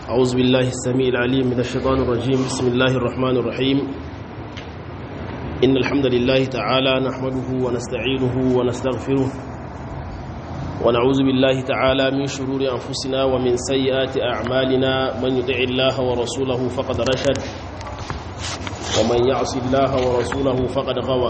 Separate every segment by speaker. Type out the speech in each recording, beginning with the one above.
Speaker 1: أعوذ بالله السميع العليم من الشيطان الرجيم بسم الله الرحمن الرحيم إن الحمد لله تعالى نحمده ونستعينه ونستغفره ونعوذ بالله تعالى من شرور أنفسنا ومن سيئات أعمالنا من يطع الله ورسوله فقد رشد ومن يعص الله ورسوله فقد غوى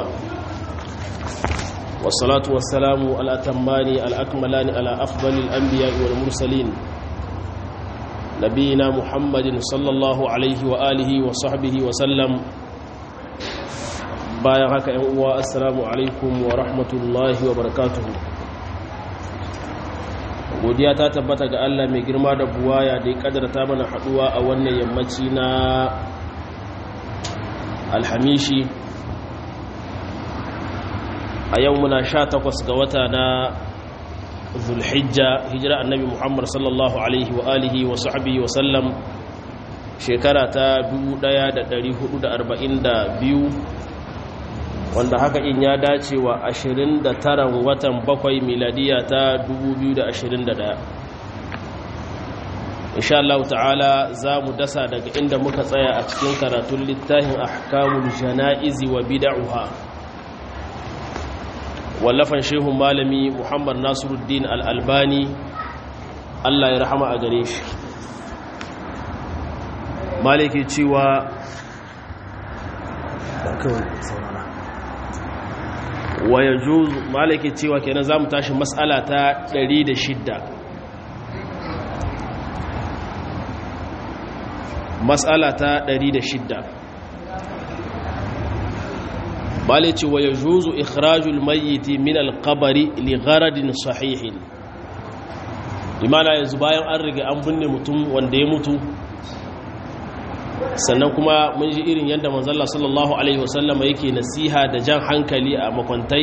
Speaker 1: والصلاة والسلام الأتمان الأكملان على أفضل الأنبياء والمرسلين نبينا محمد صلى الله عليه وآله وصحبه وسلم bayan haka ‘yan uwa assalamu alaikum wa rahmatullahi wa barakatuhu godiya ta tabbata ga Allah mai girma da buwaya da ya kadarta mana haduwa a wannan yammaci na alhamishi a yau muna sha takwas ga wata na zulhijja hijira annabi muhammad sallallahu alaihi wa alihi wa sahbihi wa sallam shekara ta 1442 wanda haka in ya dace wa 29 watan bakwai miladiya ta 2021 insha Allah ta'ala za mu dasa daga inda muka tsaya a cikin karatun littafin ahkamul jana'izi wa bid'uha wallafan shehun malami muhammad nasiruddin al'albani allah ya rahama a gare shi maliki cewa wa ya juzu maliki cewa kenan za mu tashi matsala ta 106 matsala ta 106 bale ce wa ya juzu ikhrajul mayyiti min alqabari li gharadin sahihin imana yanzu bayan an rige an binne mutum wanda ya mutu sannan kuma mun ji irin yadda manzalla sallallahu alaihi wasallama yake nasiha da jan hankali a makwantai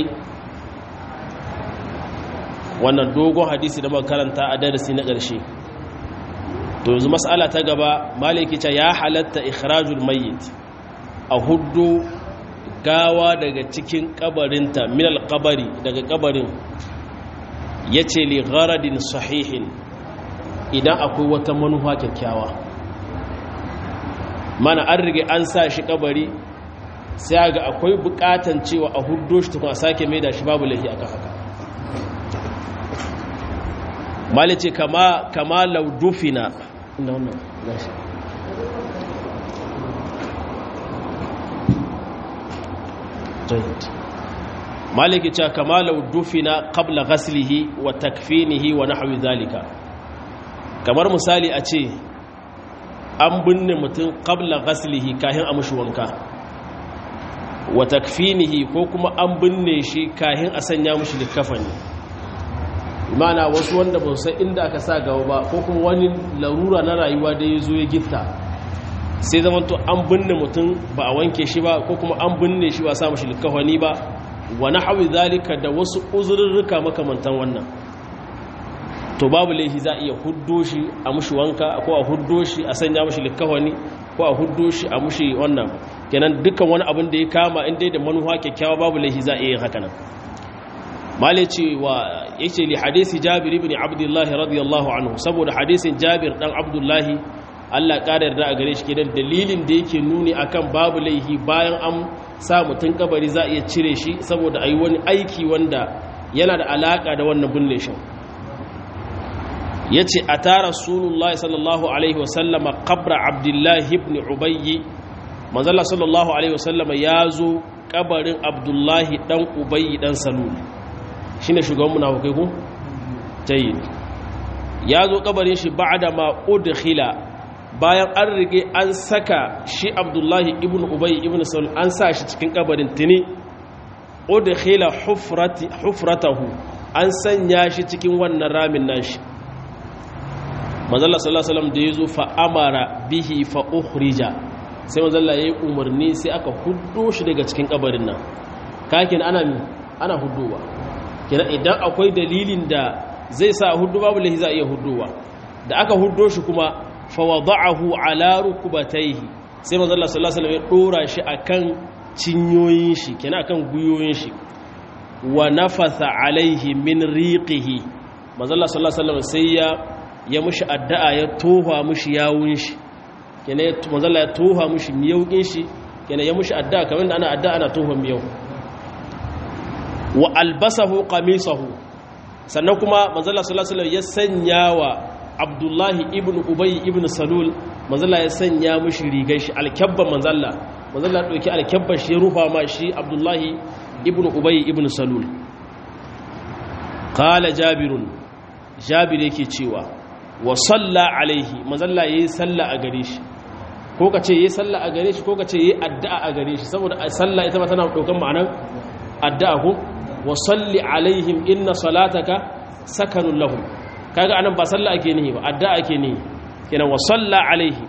Speaker 1: wannan dogon hadisi da makaranta a darasi na ƙarshe to yanzu mas'ala ta gaba maliki ce ya halatta ikhrajul mayyit a hudu gawa daga cikin kabarinta minal kabari daga kabarin ya ce li gharadin sahihin idan akwai wata manufa kyakkyawa mana an rige an sa shi kabari sai ga akwai bukatan cewa a huddo shi tukun a sake mai da shi babu lahi aka haka malice kama kama laudufina inda wannan gashi جيد مالك جاء كما لو دفن قبل غسله وتكفينه ونحو ذلك kamar misali a ce an binne mutum qabla ghaslihi kahin a mushi wanka wa takfinihi ko kuma an binne shi kahin a sanya mushi likafani imana wasu wanda ba san inda aka sa gaba ba ko kuma wani larura na rayuwa da ya zo ya gitta sai zamanto an binne mutum ba a wanke shi ba ko kuma an binne shi ba a samu shi likafani ba wa hawi zalika da wasu uzurrurruka makamantan wannan to babu laifi za a iya huddo shi a mushi wanka ko a huddo shi a sanya mushi likafani ko a huddo shi a mushi wannan kenan dukkan wani abin da ya kama in dai da manuwa kyakkyawa babu laifi za a iya yin haka nan malai cewa yace li hadisi jabir ibn abdullah radiyallahu anhu saboda hadisin jabir dan abdullahi Allah ƙara yarda a gare shi kenan dalilin da yake nuni akan babu laihi bayan an sa mutum kabari za a iya cire shi saboda a yi wani aiki wanda yana da alaƙa da wannan binne shi ya ce a tara sunullahi sallallahu alaihi wasallama kabra abdullahi ibn ubayyi manzala sallallahu alaihi wasallama ya zo kabarin abdullahi dan ubayyi dan salul shi ne shugaban munafukai ku? jayi ya zo kabarin shi ba'da ma udkhila bayan an rige an saka shi abdullahi ibn ubai ibn saul an sa shi cikin kabarin tuni udkhila hufrati hufratahu an sanya shi cikin wannan ramin nashi manzalla sallallahu alaihi wasallam da yazo fa amara bihi fa ukhrija sai manzalla yayi umarni sai aka huddo shi daga cikin kabarin nan kakin ana mi ana huddowa kina idan akwai dalilin da zai sa huddu babu lahi za iya huddowa da aka huddo shi kuma fawada'ahu ala rukubatayhi sai manzo Allah sallallahu alaihi wasallam ya dora shi akan cinyoyin shi kenan akan guyoyin shi wa nafatha alaihi min riqihi manzo Allah sallallahu alaihi wasallam sai ya ya mushi addu'a ya toha mushi yawun shi kenan manzalla ya toha mushi miyaukin shi kenan ya mushi addu'a kamar da ana addu'a ana toha miyau wa albasahu qamisahu sannan kuma manzalla sallallahu alaihi wasallam ya sanya wa abdullahi ibn ubay ibn salul manzalla ya sanya mushi rigar shi alkabban manzalla manzalla ya dauki alkabban shi ya rufa ma shi abdullahi ibn ubay ibn salul qala jabirun jabir yake cewa wa salla alaihi manzalla yayi salla a gare shi ko kace yayi salla a gare shi ko kace yayi addu'a a gare shi saboda salla ita ma tana daukan ma'anar addu'a ko wa salli alaihim inna salataka sakanun lahum kaga anan ba salla ake nihi ba addu'a ake nihi kenan wa salla alaihi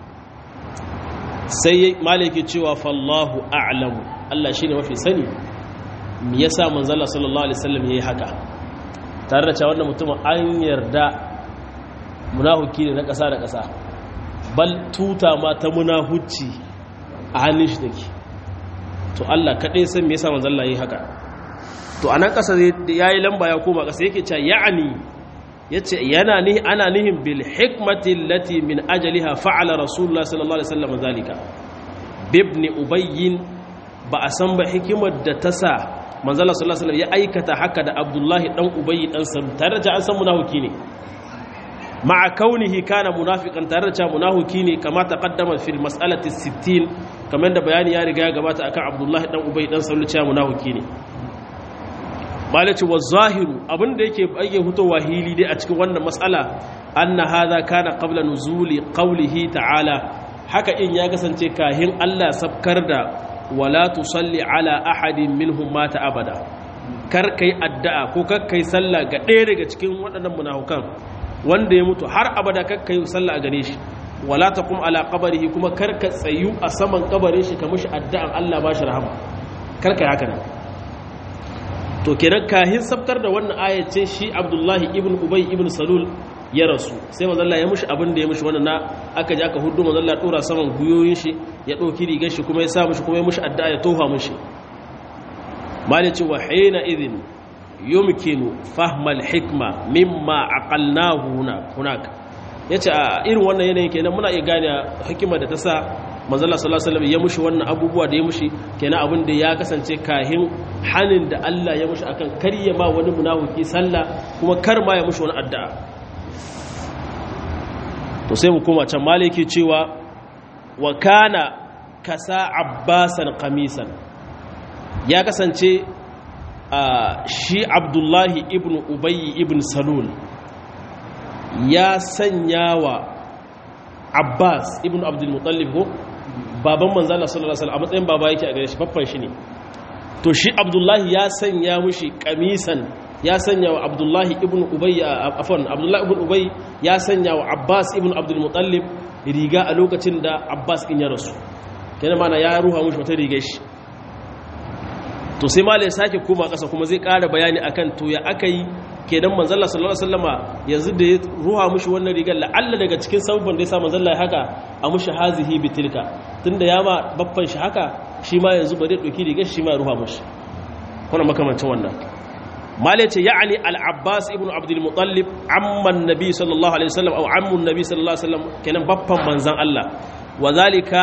Speaker 1: sai maliki cewa fallahu a'lamu Allah shine mafi sani me yasa manzalla sallallahu alaihi wasallam yayi haka tare da cewa wannan mutumin an yarda munahuki ne na ƙasa da ƙasa bal tuta ma ta munahuci a hannun shi take to Allah kaɗai san me yasa manzon Allah yi haka to anan ƙasa yayi lamba ya koma ƙasa yake cewa ya'ani yace yana ni ana nihin bil hikmati allati min ajaliha fa'ala rasulullah sallallahu alaihi wasallam zalika bibni ubayyin ba a san ba hikimar da ta sa manzala sallallahu alaihi ya aikata haka da abdullahi dan ubayyi dan salu tare da an san munafiki ne ma'a kaunihi kana munafiqan tare da munafiki ne kama taqaddama fil mas'alati 60 kamar da bayani ya riga ya gabata akan abdullahi dan ubayyi dan salu cewa munafiki ne malaci wa zahiru abinda yake bayyana hutowa hili dai a cikin wannan mas'ala anna hadha kana qabla nuzuli qawlihi ta'ala haka in ya kasance kahin Allah sabkar da wala tusalli ala ahadin minhum mata abada kar kai addu'a ko kar kai sallah ga ɗaya daga cikin waɗannan munafukan wanda ya mutu har abada kar kai sallah a gare shi wala taqum ala qabrihi kuma kar ka tsayu a saman kabarin shi ka mishi addu'an Allah ba shi rahama kar kai haka nan to kenan kahin sabkar da wannan ayat ce shi Abdullahi ibn Ubay ibn Salul ya rasu sai manzo Allah ya mushi abin da ya mushi wannan na aka ji aka hudu manzo Allah ya dora saman guyoyin shi ya dauki rigar shi kuma ya sa mushi kuma ya mushi addu'a ya tofa mushi malici wa hina idhin yumkinu fahma al-hikma mimma aqalnahu hunak yace a irin wannan yanayin kenan muna iya gane hikima da ta sa manzo Allah sallallahu alaihi wasallam ya mushi wannan abubuwa da ya mushi kenan abin da ya kasance kahin hanin da Allah ya mushi akan karya ma wani munafiki sallah kuma kar ma ya mushi wani addu'a to sai mu koma can maliki cewa wa kana kasa abbasan kamisan ya kasance shi abdullahi ibn ubayy ibn salul ya sanya wa abbas ibn abdulmutallib ko baban manzala sallallahu alaihi wasallam a matsayin baba yake a gare shi babban shi ne to shi abdullahi ya sanya mushi kamisan ya sanya wa abdullahi ibn ubay afwan abdullahi ibn ubay ya sanya wa abbas ibn abdul mutallib riga a lokacin da abbas in ya rasu kenan mana ya ruha mushi wata riga shi to sai malai sake koma kasa kuma zai ƙara bayani akan to ya aka yi kenan manzalla sallallahu alaihi wasallama yanzu da ya ruha mushi wannan rigar la'alla daga cikin sabon da ya sa manzalla ya haka a mushi hazihi bitilka tunda ya ma babban shi haka shi ma yanzu ba zai ɗauki rigar shi ma ya ruha mushi kuna makamancin wannan mala ce ya'ani al-abbas ibn abdul mutallib amman nabi sallallahu alaihi wasallam aw ammun nabi sallallahu alaihi wasallam kenan babban manzan Allah wa zalika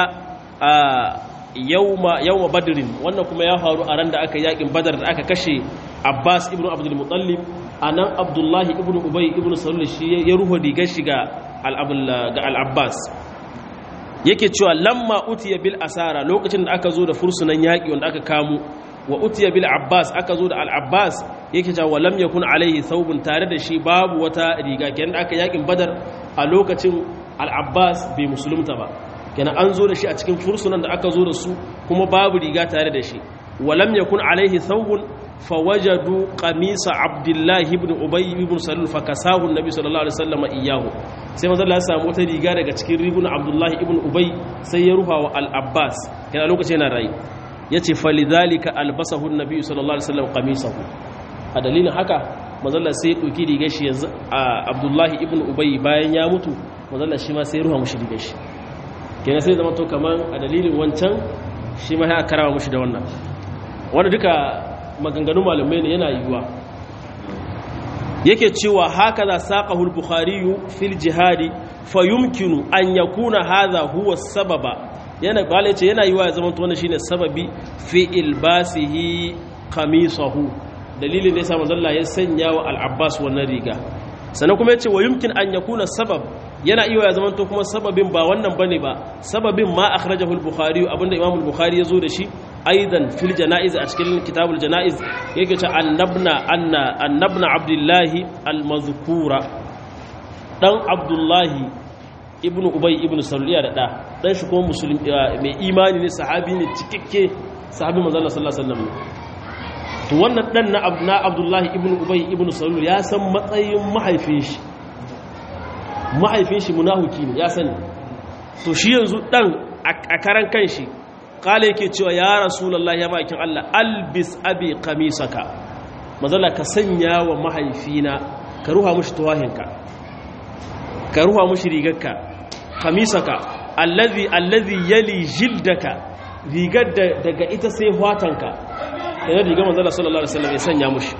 Speaker 1: yawma yawma badrin wannan kuma ya faru a ran da aka yakin badar da aka kashe abbas ibn abdul mutallib anan abdullahi ibn ubay ibn salul shi ya ruho digar shi ga al-abbas yake cewa lamma utiya bil asara lokacin da aka zo da fursunan yaki wanda aka kamo wa utiya bil abbas aka zo da al abbas yake cewa walam yakun alaihi thawbun tare da shi babu wata riga kenan da aka yakin badar a lokacin al abbas bai musulunta ba kenan an zo da shi a cikin fursunan da aka zo da su kuma babu riga tare da shi walam yakun alaihi thawbun fawajadu qamisa abdullahi ibn ubay ibn salul fakasahu annabi sallallahu alaihi wasallam iyahu sai manzo Allah ya samu wata riga daga cikin rigunan abdullahi ibn ubay sai ya ruha wa al abbas kenan lokacin yana rayi ya ce falidhalika albasahu nabi sallallahu alaihi wasallam qamisahu a dalilin haka mazalla sai ya dauki rigar shi yanzu a abdullahi ibn ubay bayan ya mutu mazalla shi ma sai ya ruha mushi rigar shi kenan sai zama to kaman a dalilin wancan shi ma ya karawa mushi da wannan wanda duka maganganun malamai ne yana yiwuwa yake cewa haka za saƙahu al-bukhari fil jihadi fa yumkinu an yakuna hadha huwa sababa yana bala yace yana yiwa ya zama to wannan shine sababi fi ilbasihi qamisahu dalilin da yasa manzo Allah ya sanya wa al-Abbas wannan riga sannan kuma yace wa yumkin an yakuna sabab yana iya ya zama to kuma sababin ba wannan bane ba sababin ma akhrajahu al-Bukhari abinda Imam al-Bukhari yazo da shi aidan fil janaiz a cikin kitabul janaiz yake ce annabna anna annabna abdullahi al-mazkura dan abdullahi ibnu ubay ibnu saluliya da da dan shi kuma musulmi mai imani ne sahabi ne cikakke sahabi manzo Allah sallallahu alaihi wasallam to wannan dan na na abdullahi ibnu ubay ibnu salul ya san matsayin mahaifin shi mahaifin shi munafiki ne ya sani to shi yanzu dan a karan kanshi kala yake cewa ya rasulullahi ya bakin Allah albis abi qamisaka mazalla ka sanya wa mahaifina ka ruha mushi tuwahinka ka ruha mushi rigarka qamisaka allazi allazi yali jildaka rigar daga ita sai fatanka yana rigar manzala sallallahu alaihi wasallam ya sanya mushi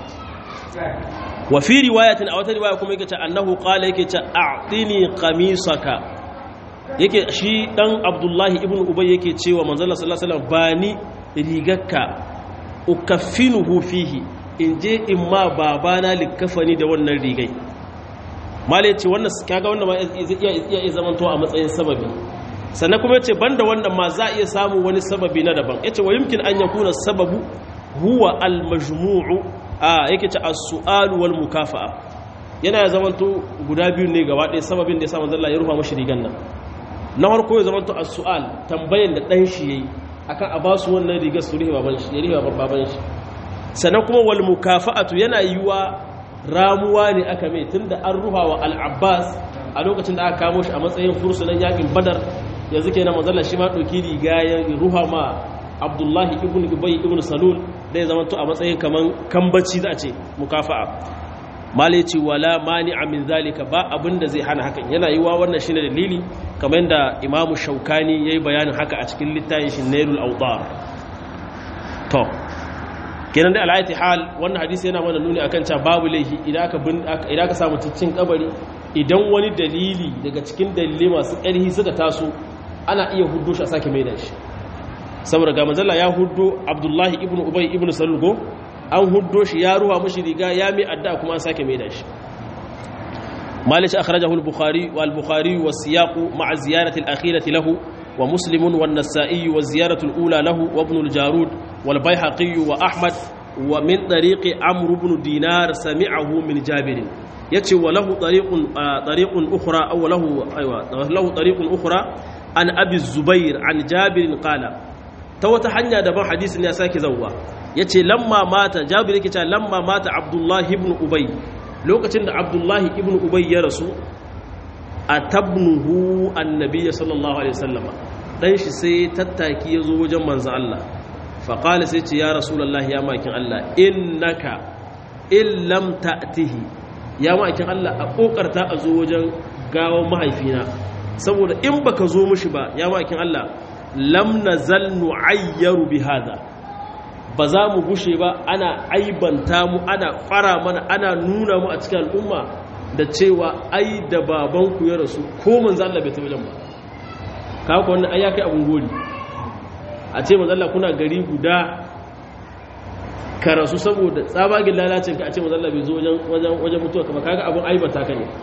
Speaker 1: wa fi riwayatin a wata riwaya kuma yake ce annahu qala yake ce a'tini qamisaka yake shi dan abdullahi ibn ubay yake cewa manzala sallallahu alaihi wasallam bani rigarka ukaffinuhu fihi in je in ma babana likafani da wannan rigai mala yace wannan kaga wannan ma iya iya zamanto a matsayin sababi sannan kuma yace banda wannan ma za iya samu wani sababi na daban yace wa yumkin an yakuna sababu huwa al majmu'u a yake ce as-su'al wal mukafa'a yana zamanto guda biyu ne gaba ɗaya sababin da ya sa manzo Allah ya rufa mashi rigan nan na farko ya zamanto as-su'al tambayan da dan shi yayi akan a basu wannan rigar su rihe baban shi ya rihe baban shi sannan kuma wal mukafa'atu yana yiwa ramuwa ne aka mai tunda an ruha wa al-Abbas a lokacin da aka kamo shi a matsayin fursunan yakin Badar yanzu kenan manzo Allah shi ma dauki riga ya ruha ma Abdullahi ibn Ubay ibn Salul da ya zamanto a matsayin kaman kambaci za a ce mukafa'a mala ce wala mani'a min zalika ba abinda zai hana hakan yana yiwa wannan shine dalili kamar yadda imamu shaukani yayi bayanin haka a cikin littafin shi nailul awtar to kenan da alayati hal wannan hadisi yana mana nuni akan cewa babu laifi idan aka idan aka samu cikin kabari idan wani dalili daga cikin dalilai masu ƙarfi suka taso ana iya huddo shi a sake maida shi saboda ga manzala ya huddo abdullahi ibnu ubay ibnu salul an huddo shi ya ruwa mashi riga ya mai adda kuma an sake mai da shi malish akhrajahu al-bukhari wal bukhari wa siyaqu ma'a ziyarati al-akhirati lahu wa muslim wa an-nasa'i wa ziyaratu al-ula lahu wa ibn al-jarud wal bayhaqi wa ahmad wa min tariqi amr ibn dinar sami'ahu min jabir yace wa lahu tariqun tariqun ukhra aw lahu aywa lahu tariqun ukhra an abi zubair an jabir qala ta wata hanya daban hadisin ya sake zawwa ya ce lamma mata jabir yake cewa lamma mata abdullahi ibn ubay lokacin da abdullahi ibn ubay ya rasu a tabnuhu annabi sallallahu alaihi wasallama dan shi sai tattaki ya zo wajen manzo Allah fa qala sai ce ya rasulullahi ya makin Allah innaka in lam ta'tihi ya makin Allah a kokarta a zo wajen gawon mahaifina saboda in baka zo mushi ba ya makin Allah lam nazal nu'ayyaru bi hada ba za mu gushe ba ana aibanta mu ana fara mana ana nuna mu a cikin al'umma da cewa ai da babanku ya rasu ko manzo Allah bai taɓa ba kawo ka wannan ai ya kai abun gori a ce manzo Allah kuna gari guda ka rasu saboda tsabagen lalacin ka a ce manzo Allah bai zo wajen wajen wajen mutuwa kama kaga abun aibata ka ne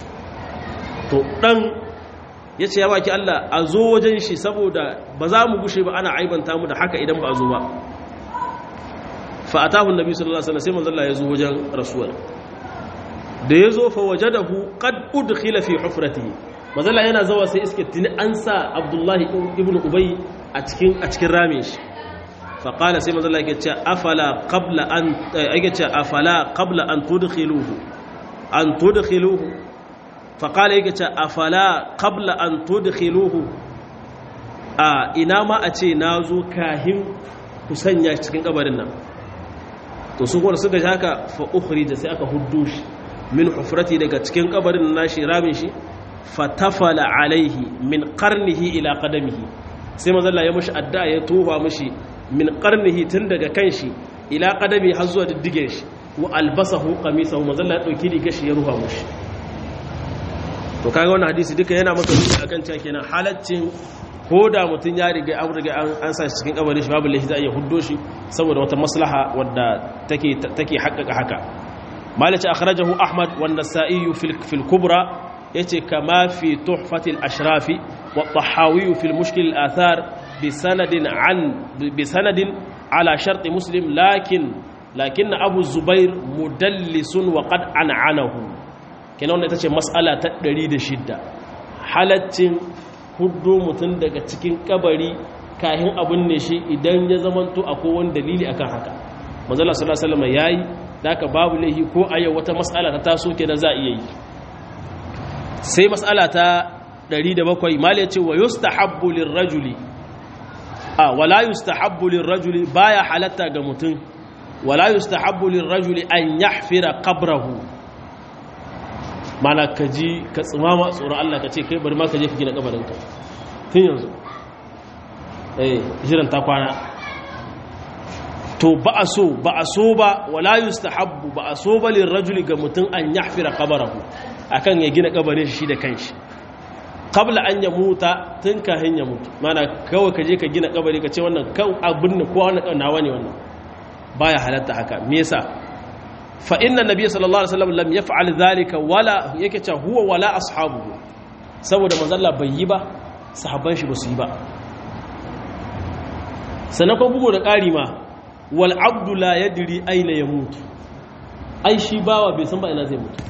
Speaker 1: to dan ya ce ya baki Allah a zo wajen shi saboda ba za mu gushe ba ana aibanta mu da haka idan ba a zo ba fa'atahu nabi sallallahu alaihi wasallam sai manzo Allah ya zo wajen rasuwar da ya zo fa wajadahu qad udkhila fi hufratihi manzo Allah yana zawa sai iske tuni an sa Abdullahi ibn Ubay a cikin a cikin ramin shi fa qala sai manzo Allah yake cewa afala qabla an yake cewa afala qabla an tudkhiluhu an tudkhiluhu fa qala yake cewa afala qabla an tudkhiluhu a ina ma a ce nazo kahin ku sanya cikin kabarin nan to su kuma suka haka fa ukhrija sai aka huddo shi min hufrati daga cikin kabarin nashi ramin shi fatafala alaihi min qarnihi ila qadamihi sai manzo Allah ya mushi addu'a ya tofa mushi min qarnihi tun daga kanshi ila qadami har zuwa diddigen shi wa albasahu qamisahu manzo Allah ya dauki rigar shi ya ruha mushi to kaga wannan hadisi duka yana maka nuni akan cewa kenan halaccin ko da mutum ya riga an riga an sa shi cikin kabarin shi babu laifi za a iya huddo shi saboda wata maslaha wadda take take haƙƙaƙa haka malaci akhrajahu ahmad wa an-nasa'i fil fil kubra yace kama fi tuhfatil ashrafi wa tahawi fil mushkil al-athar bi sanadin an bi sanadin ala shart muslim lakin lakin abu zubair mudallisun wa qad an'anahu kenan wannan ita ce mas'ala ta 106 halaccin huddo mutum daga cikin kabari kahin abin ne shi idan ya zamanto akwai wani dalili akan haka manzala sallallahu alaihi wasallam yayi daka babu laihi ko a yau wata mas'ala ta taso kenan za iya yi sai mas'ala ta 107 mal yace wa yustahabbu lirrajuli a wala yustahabbu lirrajuli baya halatta ga mutum wala yustahabbu lirrajuli an yahfira qabrahu mana ka ji ka tsimama tsoron Allah ka ce kai bari ma ka je ka gina kabarinka tun yanzu eh jiran ta kwana to ba a so ba a so ba wala yustahabbu ba a so ba lirrajuli ga mutum an yahfira qabarahu akan ya gina kabarin shi da kanshi qabla an ya muta tun kahin ya mutu mana kawai ka je ka gina kabari ka ce wannan kan abin ne ko wannan nawa ne wannan baya halatta haka me yasa fa inna nabiy sallallahu alaihi wasallam lam yaf'al dhalika wala yake cewa huwa wala ashabuhu saboda manzo Allah bai yi ba sahabban shi ba su yi ba sanakon bugu da ƙari ma wal abdu la yadri aina yamut ai shi bawa bai san ba ina zai mutu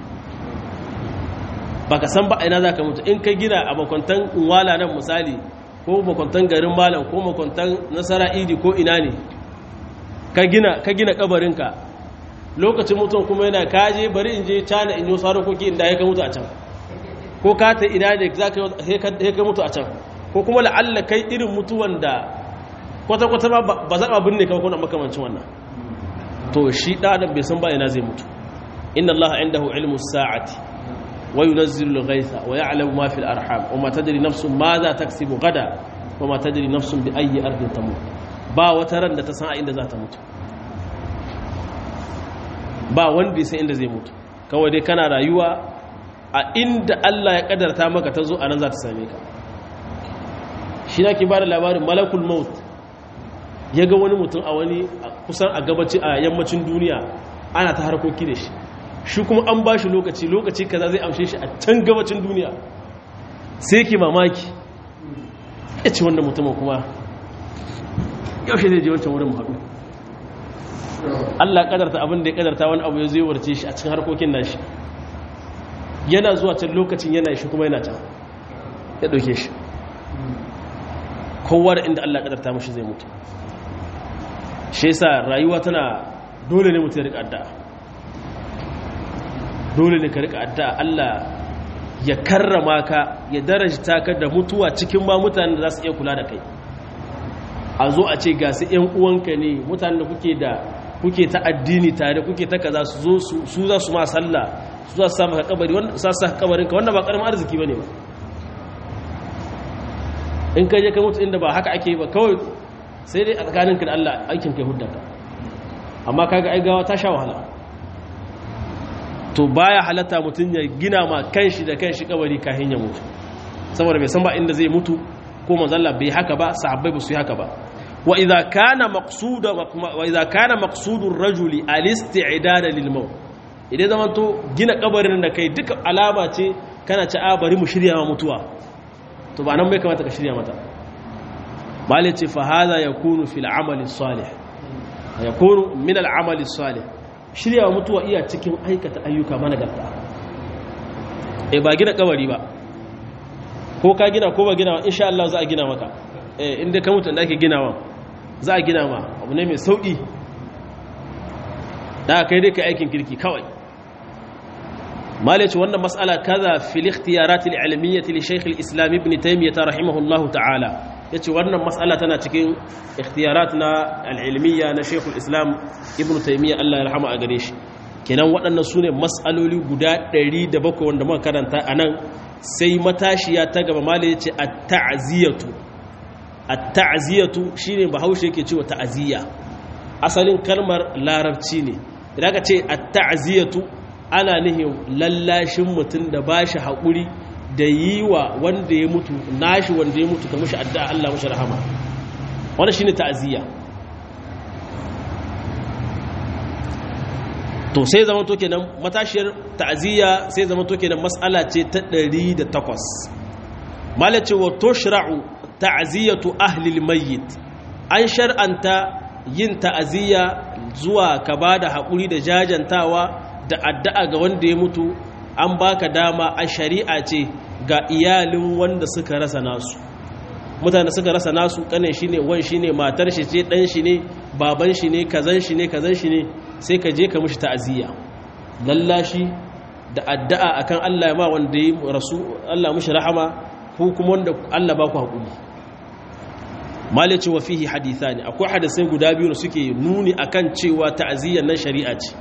Speaker 1: baka san ba ina zaka mutu in ka gina a makwantan wala nan misali ko makwantan garin malam ko makwantan nasara idi ko ina ne ka gina ka gina kabarinka lokacin mutum kuma yana kaje bari in je cana in yi wasu harkoki inda ya ka mutu a can ko ka ta ina ne za ka mutu a can ko kuma la'alla kai irin mutuwan da kwata-kwata ma ba za a binne kawai kuna makamancin wannan to shi ɗadan bai san ba ina zai mutu inna allaha indahu ilmu sa'ati wa yunazzilu al-ghaytha wa ya'lamu ma fil arham wa ma tadri nafsun ma za taksibu gada wa ma tadri nafsun bi ayyi ardin tamut ba wata ran da ta san a inda za ta mutu ba wanda ya san inda zai mutu kawai dai kana rayuwa a inda Allah ya kadarta maka ta zo a nan za ta same ka shi na ke ba da labarin malakul maut ya ga wani mutum a wani kusan a gabaci a yammacin duniya ana ta harkoki da shi shi kuma an ba shi lokaci lokaci kaza zai amshe shi a can gabacin duniya sai ke mamaki ya ce wanda mutumin kuma yaushe zai je wancan wurin haɗu Allah kadarta abin da ya kadarta wani abu ya zai warce shi a cikin harkokin nashi yana zuwa can lokacin yana shi kuma yana can ya ɗauke shi kowa da inda Allah kadarta mashi zai mutu shi yasa rayuwa tana dole ne mutu ya rika addu'a dole ne ka rika addu'a Allah ya karrama ka ya darajta ka da mutuwa cikin ma mutanen da za su iya kula da kai a zo a ce ga su ƴan uwanka ne mutanen da kuke da kuke ta addini tare kuke ta kaza su zo su za su ma sallah su za su samu ka kabari wanda su sa kabarin ka wanda ba karamin arziki bane ba in ka je ka mutu inda ba haka ake ba kawai sai dai a tsakaninka da Allah aikin kai huddaka amma kaga ai gawa ta sha wahala to baya halatta mutum ya gina ma kanshi da kanshi kabari kafin ya mutu saboda bai san ba inda zai mutu ko manzo Allah bai haka ba sahabbai ba su yi haka ba wa idza kana maqsuda wa idza kana maqsudur rajuli al-isti'dad lil maut idan zaman to gina kabarin da kai duka alama ce kana ci a bari mu shirya ma mutuwa to ba nan bai kamata ka shirya mata malai ce fa hadha yakunu fil amali salih yakunu min al amali salih shirya mutuwa iya cikin aikata ayyuka managarta eh ba gina kabari ba ko ka gina ko ba gina insha Allah za a gina maka eh inda ka mutu da ake ginawa za a gina ma abu ne mai sauki da kai dai ka aikin kirki kawai malaci wannan mas'ala kaza fil ikhtiyarat al ilmiyyah li shaykh al islam ibn taymiyyah rahimahullahu ta'ala yace wannan mas'ala tana cikin ikhtiyarat na al ilmiyya na shaykh al islam ibn taymiyyah Allah ya rahama a gare shi kenan waɗannan sune mas'aloli guda 107 wanda muka karanta anan sai matashiya ta gaba malai yace at ta'ziyatu at ta'ziyatu shine bahaushe yake cewa ta'ziya asalin kalmar larabci ne idan aka ce at-ta'ziyatu ana nihin lallashin mutum da bashi haƙuri da yi wa wanda ya mutu nashi wanda ya mutu ka mushi addu'a Allah mushi rahama wannan shine ta'ziya to sai zaman to kenan matashiyar ta'ziya sai zaman to kenan mas'ala ce ta 108 malace wa tushra'u ta'ziyatu ahli al-mayyit an shar'anta yin ta'ziya zuwa ka bada hakuri da jajantawa da addu'a ga wanda ya mutu an baka dama a shari'a ce ga iyalin wanda suka rasa nasu mutane suka rasa nasu kanin shi ne wan shi ne matar shi ce dan shi ne baban shi ne kazan shi ne kazan shi ne sai ka je ka mushi ta'aziyya lallashi da addu'a akan Allah ya ma wanda ya rasu Allah mushi rahama ko kuma wanda Allah ba ku hakuri malaci wa fihi hadithani akwai hadisai guda biyu da suke nuni akan cewa ta'aziyyar nan shari'a ce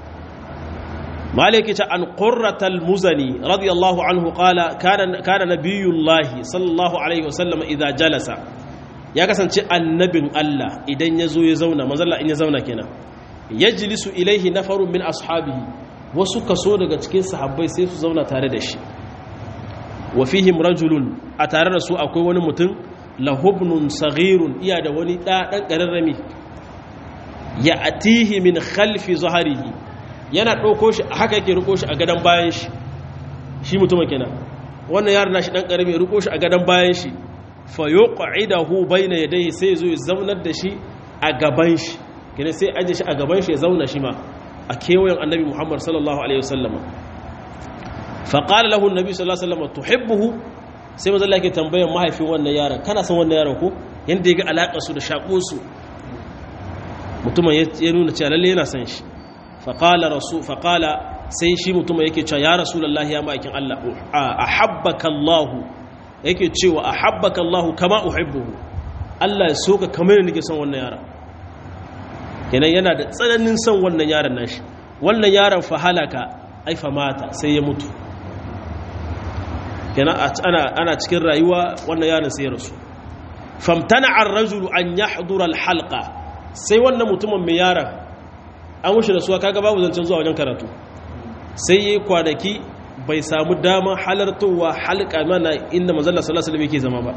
Speaker 1: مالك عن قرة المزني رضي الله عنه قال كان كان نبي الله صلى الله عليه وسلم إذا جلس يا كسان النبي الله إذا يزو يزونا ما زال إن يزونا كنا يجلس إليه نفر من أصحابه wasu kaso daga cikin sahabbai sai su zauna tare da shi wa fihim rajulun a tare da su akwai wani mutum lahubnun saghirun iya da wani ɗan ƙararrami ya atihi min khalfi zaharihi yana ɗauko shi haka yake riko shi a gadon bayan shi shi mutumin kenan wannan yaron nashi dan karami ya riko shi a gadon bayan shi fa yuq'idahu bayna yadayhi sai zo ya zaunar da shi a gaban shi kenan sai aje shi a gaban shi ya zauna shi ma a kewayen annabi Muhammad sallallahu alaihi wasallam fa qala lahu annabi sallallahu alaihi wasallam tuhibbuhu sai manzo Allah yake tambayar mahaifin wannan yaron kana son wannan yaron ko yanda ya ga alakar su da shako su mutumin ya nuna cewa lalle yana son shi faƙala rasu faƙala sai shi mutum yake cewa ya rasulullahi ya ma'aikin Allah a habbaka Allahu yake cewa a habbaka Allahu kama uhibbuhu Allah ya soka kamar nake son wannan yaron kenan yana da tsananin son wannan yaron nashi wannan yaron fa halaka ai fa mata sai ya mutu kenan ana ana cikin rayuwa wannan yaron sai ya rasu famtana ar-rajulu an yahdura al-halqa sai wannan mutumin mai yaron an wuce da suwa kaga babu zancen zuwa wajen karatu sai yi kwanaki bai samu damar halartowa halka mana inda mazalla sallallahu alaihi yake zama ba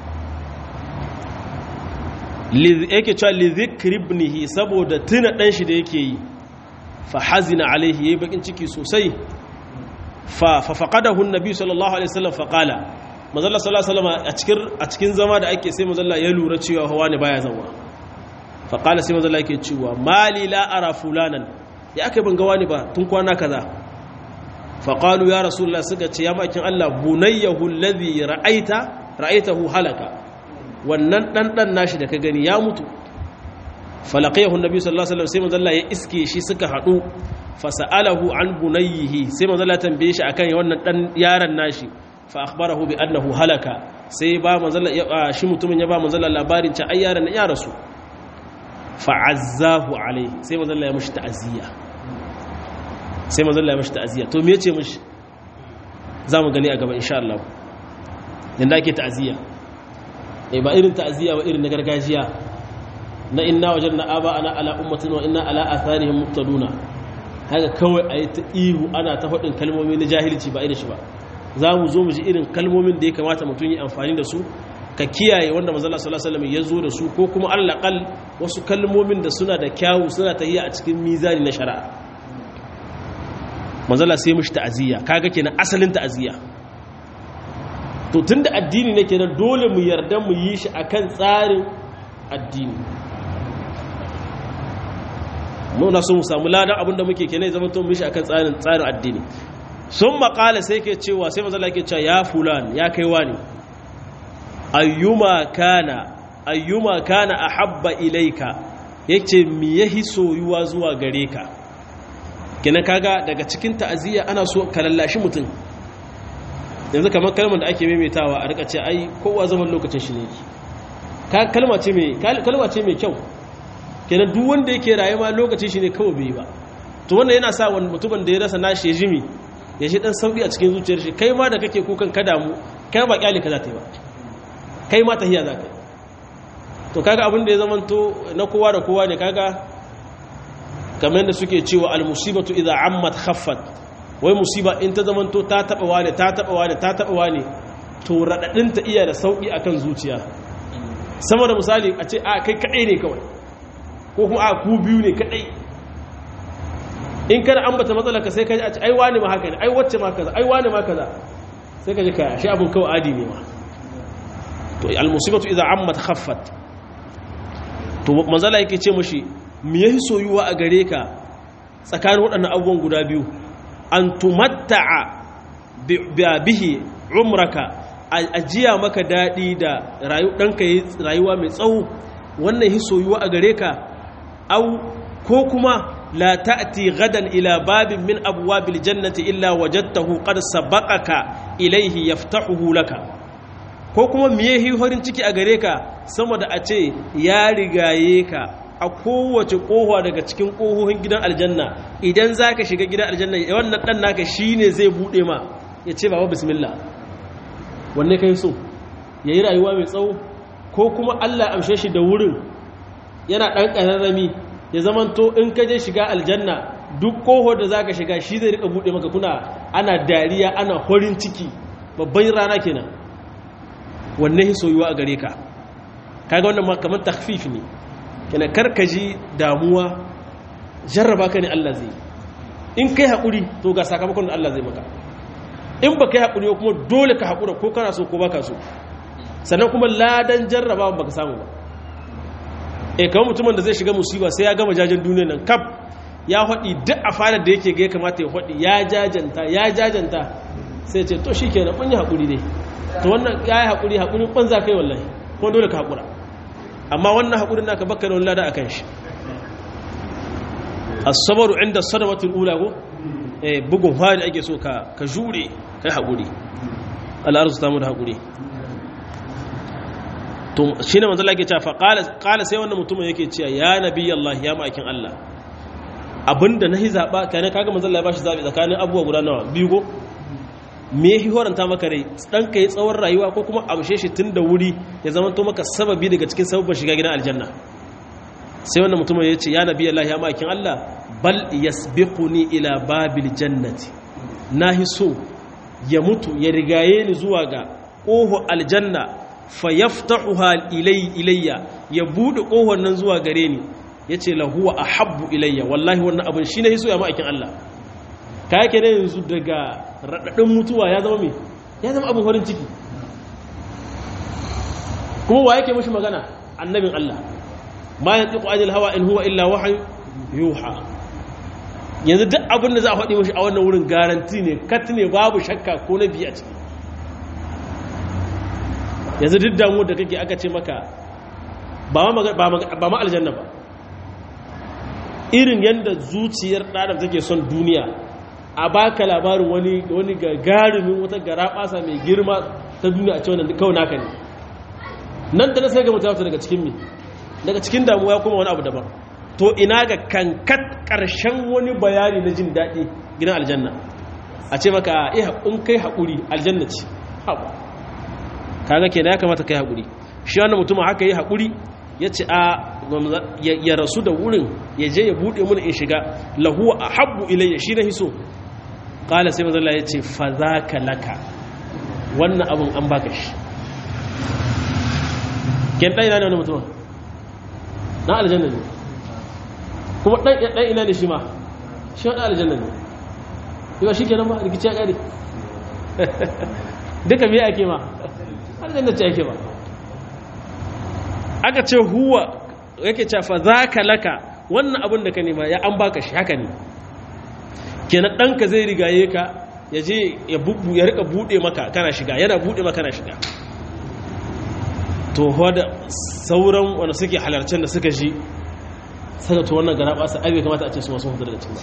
Speaker 1: yake cewa li zikribnihi saboda tuna dan shi da yake yi fa hazina alaihi yayi bakin ciki sosai fa fa faqadahu annabi sallallahu alaihi wasallam fa qala mazalla sallallahu alaihi wasallam a cikin a cikin zama da ake sai mazalla ya lura cewa hawa ne baya zama faƙala sai mazala yake cewa mali la'ara fulanan ya aka ban gawa ne ba tun kwana kaza faƙalu ya rasulullah suka ce ya makin Allah bunayyahu alladhi ra'aita ra'aitahu halaka wannan ɗanɗan nashi da ka gani ya mutu falaqiyahu annabi sallallahu alaihi wasallam sai mazalla ya iske shi suka haɗu fasa'alahu an bunayyihi sai mazalla tambaye shi akan wannan ɗan yaron nashi fa akhbarahu bi annahu halaka sai ba mazalla shi mutumin ya ba mazalla labarin ta ai yaron ya rasu fa'azzahu alai sai mazalla ya mashi ta'aziyya sai mazalla ya mashi ta'aziyya to me ce mashi za mu gani a gaba insha Allah yadda ake ta'aziyya e ba irin ta'aziyya ba irin na gargajiya na inna wajen na aba ana ala ummatin wa inna ala atharihim muqtaduna haka kawai a yi ta ihu ana ta faɗin kalmomi na jahilci ba irin shi ba za mu zo mu ji irin kalmomin da ya kamata mutum yi amfani da su ka kiyaye wanda manzala sallallahu alaihi ya zo da su ko kuma allaqal wasu kalmomin da suna da kyawu suna tahiya a cikin mizani na shari'a manzala sai mushi ta'aziyya kaga kenan asalin ta'aziyya to tunda addini ne kenan dole mu yarda mu yi shi akan tsarin addini muna so mu samu ladan abinda muke kenan zama to mu yi shi akan tsarin tsarin addini sun maƙala sai ke cewa sai manzala ke cewa ya fulan ya kai wani ayyuma kana ayyuma kana ahabba ilaika yace me yahi soyuwa zuwa gare ka kina kaga daga cikin ta'aziyya ana so ka lallashi mutum yanzu kamar kalmar da ake maimaitawa a rika ce ai kowa zaman lokacin shi ne ka kalma ce mai kalma ce mai kyau kenan duk wanda yake rayuwa lokacin shi ne kawai bai ba to wannan yana sa wani mutumin da ya rasa nashi ya jimi ya shi dan sauki a cikin zuciyar shi kai ma da kake kukan ka damu kai ba kyale ka za ta yi ba kai ma tahiya za ka yi to kaga abin da ya zama to na kowa da kowa ne kaga kamar yadda suke cewa al-musibatu idza ammat khaffat wai musiba in ta zamanto ta taba wane ta taba wane ta taba wane to radadin ta iya da sauki akan zuciya sama da misali a ce a kai kadai ne kawai ko kuma a ku biyu ne kadai in kana ambata matsalar ka sai ka ji a ce ai wani ma haka ne ai wacce ma kaza ai wani ma kaza sai ka ji ka shi abun kawai adi ne ma to al-musibatu idza ammat khaffat to manzala yake ce mashi me yahi soyuwa a gare ka tsakanin waɗannan abubuwan guda biyu an tumatta'a bihi umraka ajiya maka daɗi da ɗanka yi rayuwa mai tsawo wannan yahi soyuwa a gare ka au ko kuma la ta'ti gadan ila babin min abwabil jannati illa wajadtahu qad sabaqaka ilayhi yaftahuhu laka ko kuma miye horin ciki a gare ka sama da a ce ya rigaye ka a kowace kowa daga cikin kohohin gidan aljanna idan za ka shiga gidan aljanna wannan ɗan naka shi ne zai buɗe ma ya ce ba wa bismillah wanne ka yi so ya yi rayuwa mai tsawo ko kuma allah amshe shi da wurin yana ɗan ƙararrami ya zamanto in ka je shiga aljanna duk koho da za ka shiga shi zai rika buɗe maka kuna ana dariya ana horin ciki babban rana kenan wanne hi soyuwa a gare ka kaga wannan ma kamar takhfif ne kana karkaji damuwa jarraba ka ne Allah zai in kai hakuri to ga sakamakon da Allah zai maka in ba kai hakuri kuma dole ka hakura ko kana so ko baka so sannan kuma ladan jarraba baka samu ba eh kamar mutumin da zai shiga musiba sai ya gama jajen duniyar nan kaf ya haɗi duk a fadar da yake ga ya kamata ya haɗi ya jajanta ya jajanta sai ce to shikenan mun yi hakuri dai to wannan ya yi haƙuri haƙuri ɓanza kai wallahi kuma dole ka haƙura amma wannan haƙurin naka baka da wani lada a kan shi asabaru inda sadamatul ula ko eh bugun hali ake so ka ka jure kai haƙuri Allah ta mu da haƙuri to shine manzo Allah yake cewa fa qala qala sai wannan mutumin yake cewa ya nabi Allah ya ma'akin Allah abinda nahi zaba kana kaga manzo Allah ya bashi zabi tsakanin abubuwa guda nawa biyu ko me ya horanta maka rai dan ka yi tsawon rayuwa ko kuma amshe shi tun da wuri ya zama to maka sababi daga cikin sababin shiga gidan aljanna sai wannan mutum ya ce ya nabi Allah ya makin Allah bal yasbiquni ila babil jannati nahi so ya mutu ya rigaye ni zuwa ga ƙoho aljanna fa yaftahuha ilay ilayya ya bude ƙohon nan zuwa gare ni yace lahuwa ahabbu ilayya wallahi wannan abin shine hiso ya ma'aikin Allah ka yake ne yanzu daga raɗaɗin mutuwa ya zama mai ya zama abin farin ciki kuma wa yake mashi magana annabin Allah ma ya tsiku ajiyar hawa in huwa illa wahayi yuha yanzu duk abin da za a faɗi mashi a wannan wurin garanti ne kat ne babu shakka ko na biya ciki yanzu duk damu da kake aka ce maka ba ma aljanna ba irin yadda zuciyar ɗadar take son duniya a baka labarin wani wani gagarumin wata garaɓasa mai girma ta duniya a cewa kawai naka ne nan da na sai ga mutum daga cikin mi daga cikin damuwa ya kuma wani abu daban to ina ga kankat ƙarshen wani bayani na jin daɗi gidan aljanna a ce maka in kai haƙuri aljanna ce haɓa kaga kenan ya kamata kai haƙuri shi wannan mutum haka yi haƙuri ya ce a ya rasu da wurin ya je ya buɗe mun in shiga lahuwa a habbu ilayya shi na hiso ƙala sai mazala ya ce fa za ka laka wannan abin an baka shi ken ɗan ina ne wani mutum na aljanna ne kuma ɗan ina ne shi ma shi wani aljanna ne yau shi kenan ma rikici ya ƙari duka biya ake ma aljanna ce ake ba aka ce huwa yake cafa za ka laka wannan abin da ka nema ya an baka shi haka ne kenan ɗanka zai rigaye ka ya je ya rika buɗe maka kana shiga yana buɗe maka kana shiga to wadda sauran wanda suke halarcen da suka ji saka to wannan gara ɓasa aibe kamata a ce su masu hudu daga cikin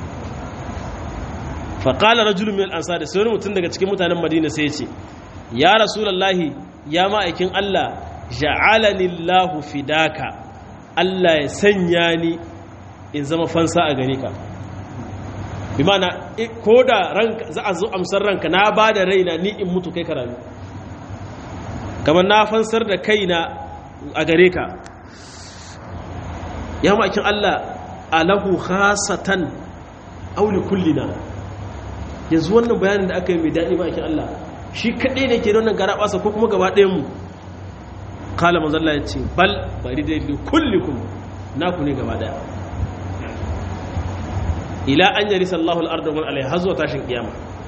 Speaker 1: faƙalar rajulun mil ansa da sai wani mutum daga cikin mutanen madina sai ce ya rasulallahi ya ma'aikin allah ja'alani Allahu fidaka Allah ya sanya ni in zama fansa a gare ka bi mana ko da ranka za a zo amsar ranka na ba da raina ni in mutu kai karami kamar na fansar da kaina a gare ka ya makin Allah alahu khasatan aw li kullina yanzu wannan bayanin da aka yi mai daɗi ma'aikin Allah shi kaɗai ne ke da wannan gara ɓasa ko kuma gaba ɗayan mu kala manzalla ya ce bal bari da li kullikum naku ne gaba ɗaya ila an yari sallahu al'arda wani alaiha har zuwa tashin kiyama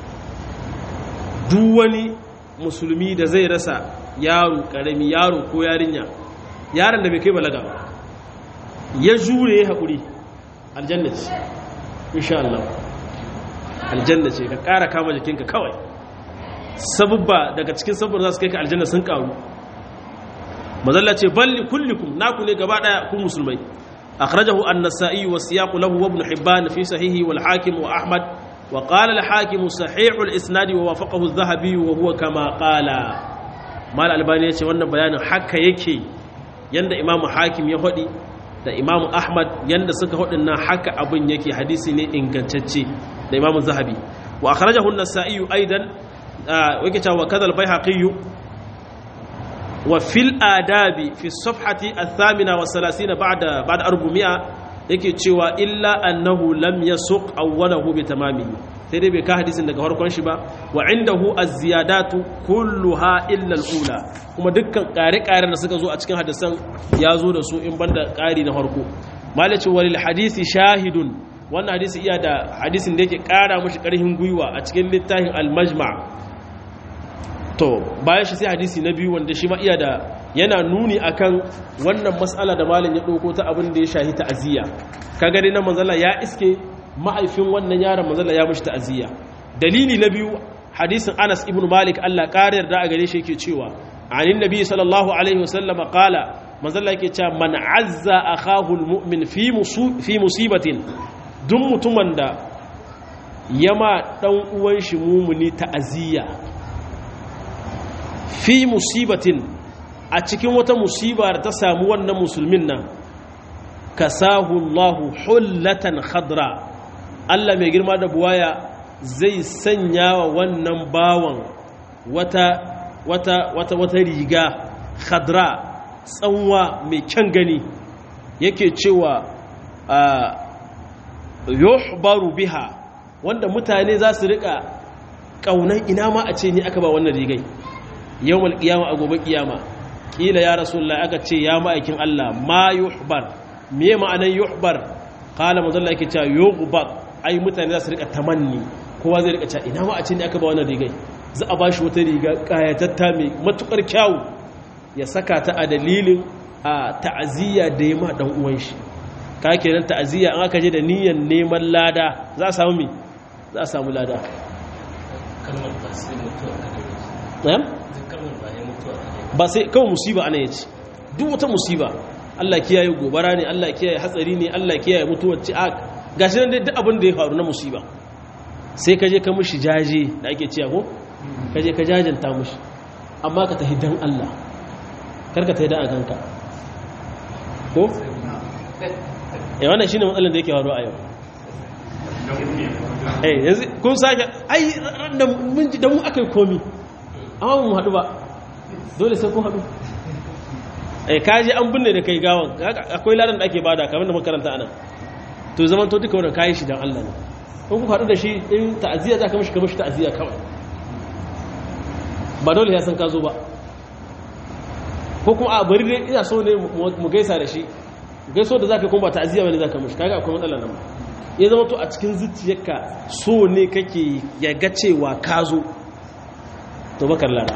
Speaker 1: duk wani musulmi da zai rasa yaro ƙarami yaro ko yarinya yaron da bai kai balaga ya jure ya haƙuri aljanna ce insha Allah aljanna ce ka ƙara kama jikinka kawai sabubba daga cikin sabubba za su kai ka aljanna sun ƙaru mazalla ce balli kullikum naku ne gaba ɗaya ku musulmai akhrajahu an-nasa'i wa siyaqu lahu wa ibn hibban fi sahihi wal hakim wa ahmad wa qala al-hakim sahih al-isnad wa wafaqahu adh-dhahabi wa huwa kama qala mal albani yace wannan bayanin haka yake yanda imamu hakim ya faɗi da imamu ahmad yanda suka faɗin nan haka abin yake hadisi ne ingantacce da imamu zahabi wa akhrajahu an-nasa'i aidan wake cewa wa kadal bayhaqi wa fil adabi fi safhati ath-thamina wa 30 ba'da ba'da 400 yake cewa illa annahu lam yasuq awwalahu bi tamamihi sai dai bai ka hadisin daga farkon shi ba wa indahu az-ziyadatu kulluha illa al-ula kuma dukkan ƙare-ƙaren da suka zo a cikin hadisan ya zo da su in banda ƙari na farko malaci walil hadisi shahidun wannan hadisi iya da hadisin da yake ƙara mashi ƙarfin gwiwa a cikin littafin al-majma to bayan shi sai hadisi na biyu wanda shi ma iya da yana nuni akan wannan mas'ala da malam ya ɗauko ta abin da ya shahi ta'aziyya kaga dai na manzala ya iske ma'aifin wannan yaron manzala ya mashi ta'aziyya dalili na biyu hadisin Anas ibn Malik Allah ƙarar da a gare shi yake cewa anin nabi sallallahu alaihi wasallam qala manzala yake cewa man azza akahu almu'min fi fi musibatin duk mutumin da yama dan uwan shi mumuni ta'aziyya fi musibatin a cikin wata musiba da ta samu wannan musulmin nan kasahu Allahu hullatan khadra Allah mai girma da buwaya zai sanya wa wannan bawan wata wata wata wata riga khadra tsanwa mai kyan gani yake cewa yuhbaru biha wanda mutane za su rika kaunan ina ma a ce ni aka ba wannan rigai yawmal qiyama a gobe kiyama kila ya rasulullah aka ce ya ma'aikin Allah ma yuhbar me ma'anar yuhbar qala manzon yake cewa yughbar ai mutane za su rika tamanni kowa zai rika cewa ina ma a ce ni aka ba wannan rigai za a bashi wata riga kayatatta mai matukar kyawu ya saka ta a dalilin a ta'aziyya da ya ma dan uwan shi ka kenan ta'aziyya an aka je da niyyar neman lada za a samu me za a samu lada
Speaker 2: kalmar ba sai mutuwa
Speaker 1: eh
Speaker 2: kalmar ba ya mutuwa
Speaker 1: ba sai kawai musiba ana yace duk wata musiba Allah kiyaye gobara ne Allah kiyaye hatsari ne Allah kiyaye mutuwar ci a gashi nan dai duk abin da ya faru na musiba sai ka je ka mushi jaje da ake ciya ko ka je ka jajanta mushi amma ka tafi dan Allah kar ka tafi dan a ganka ko eh wannan shine matsalar da yake faruwa a yau eh yanzu kun sake ai da mun ji da mu akai komi amma mu haɗu ba dole sai kun haɗu eh kaji an binne da kai gawan akwai ladan da ake bada kamar da makaranta anan to zaman to duka wannan kayi shi dan Allah ne ko ku haɗu da shi in ta'aziyya za ka mishi ka mishi ta'aziyya kawai ba dole ya san ka zo ba ko kuma a bari dai ina so ne mu gaisa da shi gaiso da zaka kuma ba ta'aziyya bane zaka mishi kaga akwai matsala nan ya zama to a cikin zuciyarka so ne kake ya ga cewa ka zo to bakar lada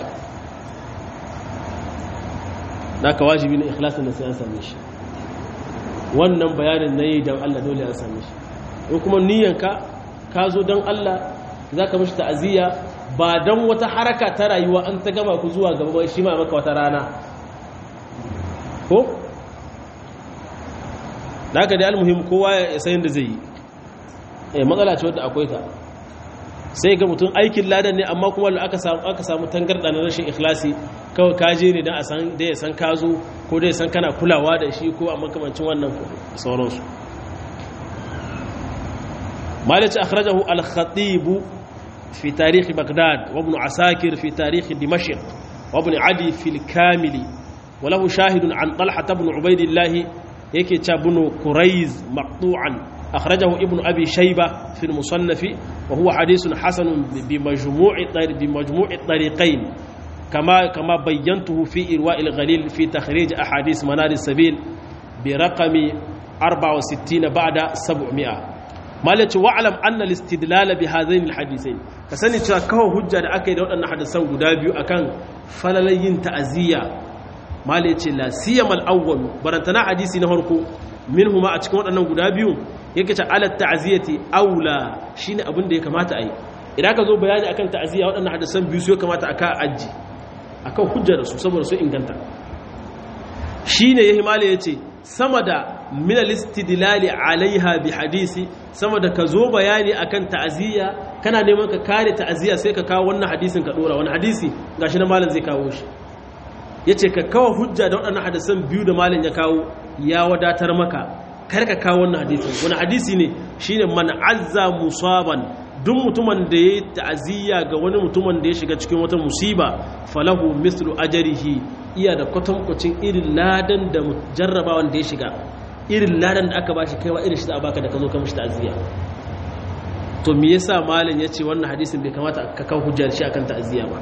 Speaker 1: da ka wajibi na ikhlasin da sai an same shi wannan bayanin na yi don Allah dole an same shi in kuma niyyanka ka zo don Allah za ka mashi ta'aziyya ba don wata haraka ta rayuwa an ta gama ku zuwa gaba shi ma maka wata rana ko? da haka dai almuhim kowa ya sayin da zai yi eh matsala ce wadda akwai ta sai ga mutum aikin ladan ne amma kuma aka samu aka samu tangarda na rashin ikhlasi kawai kaje ne dan a san da ya san ka zo ko da ya san kana kulawa da shi ko a makamancin wannan sauransu مالك أخرجه الخطيب في تاريخ بغداد وابن عساكر في تاريخ دمشق وابن عدي في الكامل وله شاهد عن طلحة بن عبيد الله yake ca bunu kuraiz maqtu'an akhrajahu ibnu abi shayba fi al-musannaf wa huwa hadithun hasanun bi majmu'i bi majmu'i tariqain kama kama bayyantuhu fi irwa' al-ghalil fi takhrij ahadith manar as-sabil bi raqami 64 ba'da 700 malaci wa'alam anna al-istidlal bi hadhain al-hadithain ka sani cewa kawo hujja da aka yi da waɗannan hadisan guda biyu akan falalayin ta'aziyya malaci la siyam al-awwal barantana hadisi na farko minhuma a cikin waɗannan guda biyu yake ce ala ta'ziyati aula shine abin da ya kamata a yi idan ka zo bayani akan ta'aziyya waɗannan hadisan biyu su ya kamata aka aji akan hujja da su saboda su inganta shine yahi malaci yace sama da min al-istidlali alaiha bi hadisi sama da ka zo bayani akan ta'aziyya kana neman ka kare ta'aziyya sai ka kawo wannan hadisin ka dora wani hadisi gashi na malam zai kawo shi yace ka kawo hujja da waɗannan hadisan biyu da malam ya kawo ya wadatar maka kar ka kawo wannan hadisin wani hadisi ne shine man azza musaban duk mutumin da ya ta'aziyya ga wani mutumin da ya shiga cikin wata musiba falahu mislu ajrihi iya da kwatankwacin irin ladan da jarrabawan da ya shiga irin ladan da aka bashi kaiwa irin shi da baka da ka zo ka mishi ta'aziyya to me yasa malam yace wannan hadisin bai kamata ka kawo hujjar shi akan ta'aziyya ba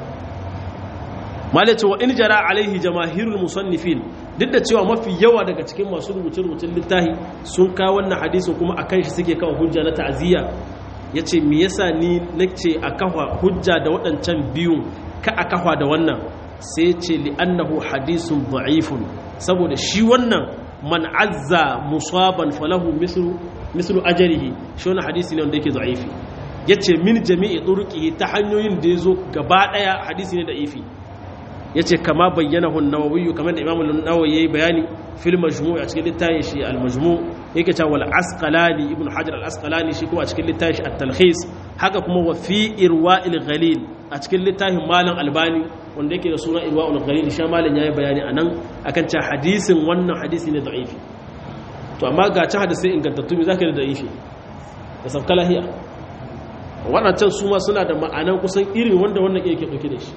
Speaker 1: malam ce wa in jara alaihi jamaahirul musannifin duk da cewa mafi yawa daga cikin masu rubuce rubutun littafi sun kawo wannan hadisin kuma akan shi suke kawo hujja na ta'aziyya yace me yasa ni nace a kafa hujja da waɗancan biyun ka a kafa da wannan sai ce li'annahu hadisun da'ifun saboda shi wannan man azza musaban falahu mislu mislu ajrihi shi wannan hadisi ne wanda yake da'ifi yace min jami'i turqihi ta hanyoyin da yazo gaba daya hadisi ne da'ifi yace kama bayyanahu an-nawawi kamar da imamu an-nawawi yayi bayani fil majmu' a cikin littafin shi al-majmu' yake cewa wal asqalani ibnu hajar al-asqalani shi kuma a cikin littafin shi at-talkhis haka kuma wa fi irwa'il ghalil a cikin littafin malam albani wanda yake da suna irwa'ul ghalil shi malam yayi bayani anan akan cewa hadisin wannan hadisi ne da'ifi to amma ga ci hadisi ingantattu me zaka da da'ifi da sabka lahiya waɗancan su ma suna da ma'anan kusan irin wanda wannan yake dauke da shi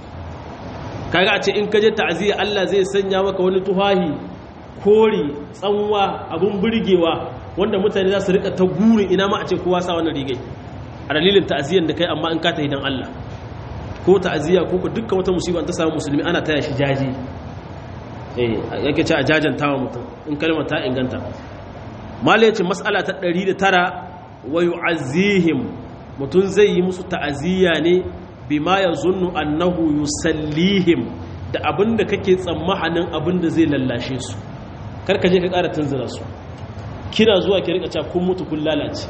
Speaker 1: kaga a ce in ka je ta'aziyya Allah zai sanya maka wani tuhahi kori tsanwa abun burgewa wanda mutane za su rika ta gurin ina ma a ce kowa sa wannan rigai a dalilin ta'aziyyar da kai amma in ka ta hidan Allah ko ta'aziyya ko ko dukkan wata musiba ta samu musulmi ana taya shi jaji eh yake ce a jajantawa mutum in kalmar ta inganta malai ce mas'ala ta 109 wa yu'azzihim mutum zai yi musu ta'aziyya ne bima yazunnu annahu yusallihim da abinda kake tsammanin abinda zai lallashe su karka je ka ƙara tunzura su kina zuwa ki rika cewa kun mutu kun lalace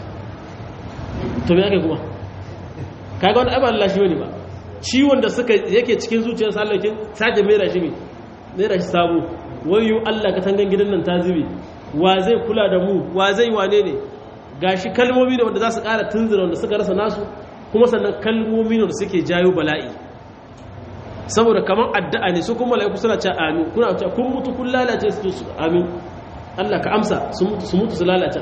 Speaker 1: to me ake kuma kaga wani abin lallashi wani ba ciwon da suka yake cikin zuciyar sallakin sake mera shi mera shi sabo wayo Allah ka tangan gidan nan ta zube wa zai kula da mu wa zai wane ne gashi kalmomi da wanda za su ƙara tunzura wanda suka rasa nasu kuma sannan kalmomi da suke jayo bala'i saboda kamar addu'a ne su kuma mala'iku suna ce amin kuna ce kun mutu kun lalace su amin Allah ka amsa su mutu su mutu su lalace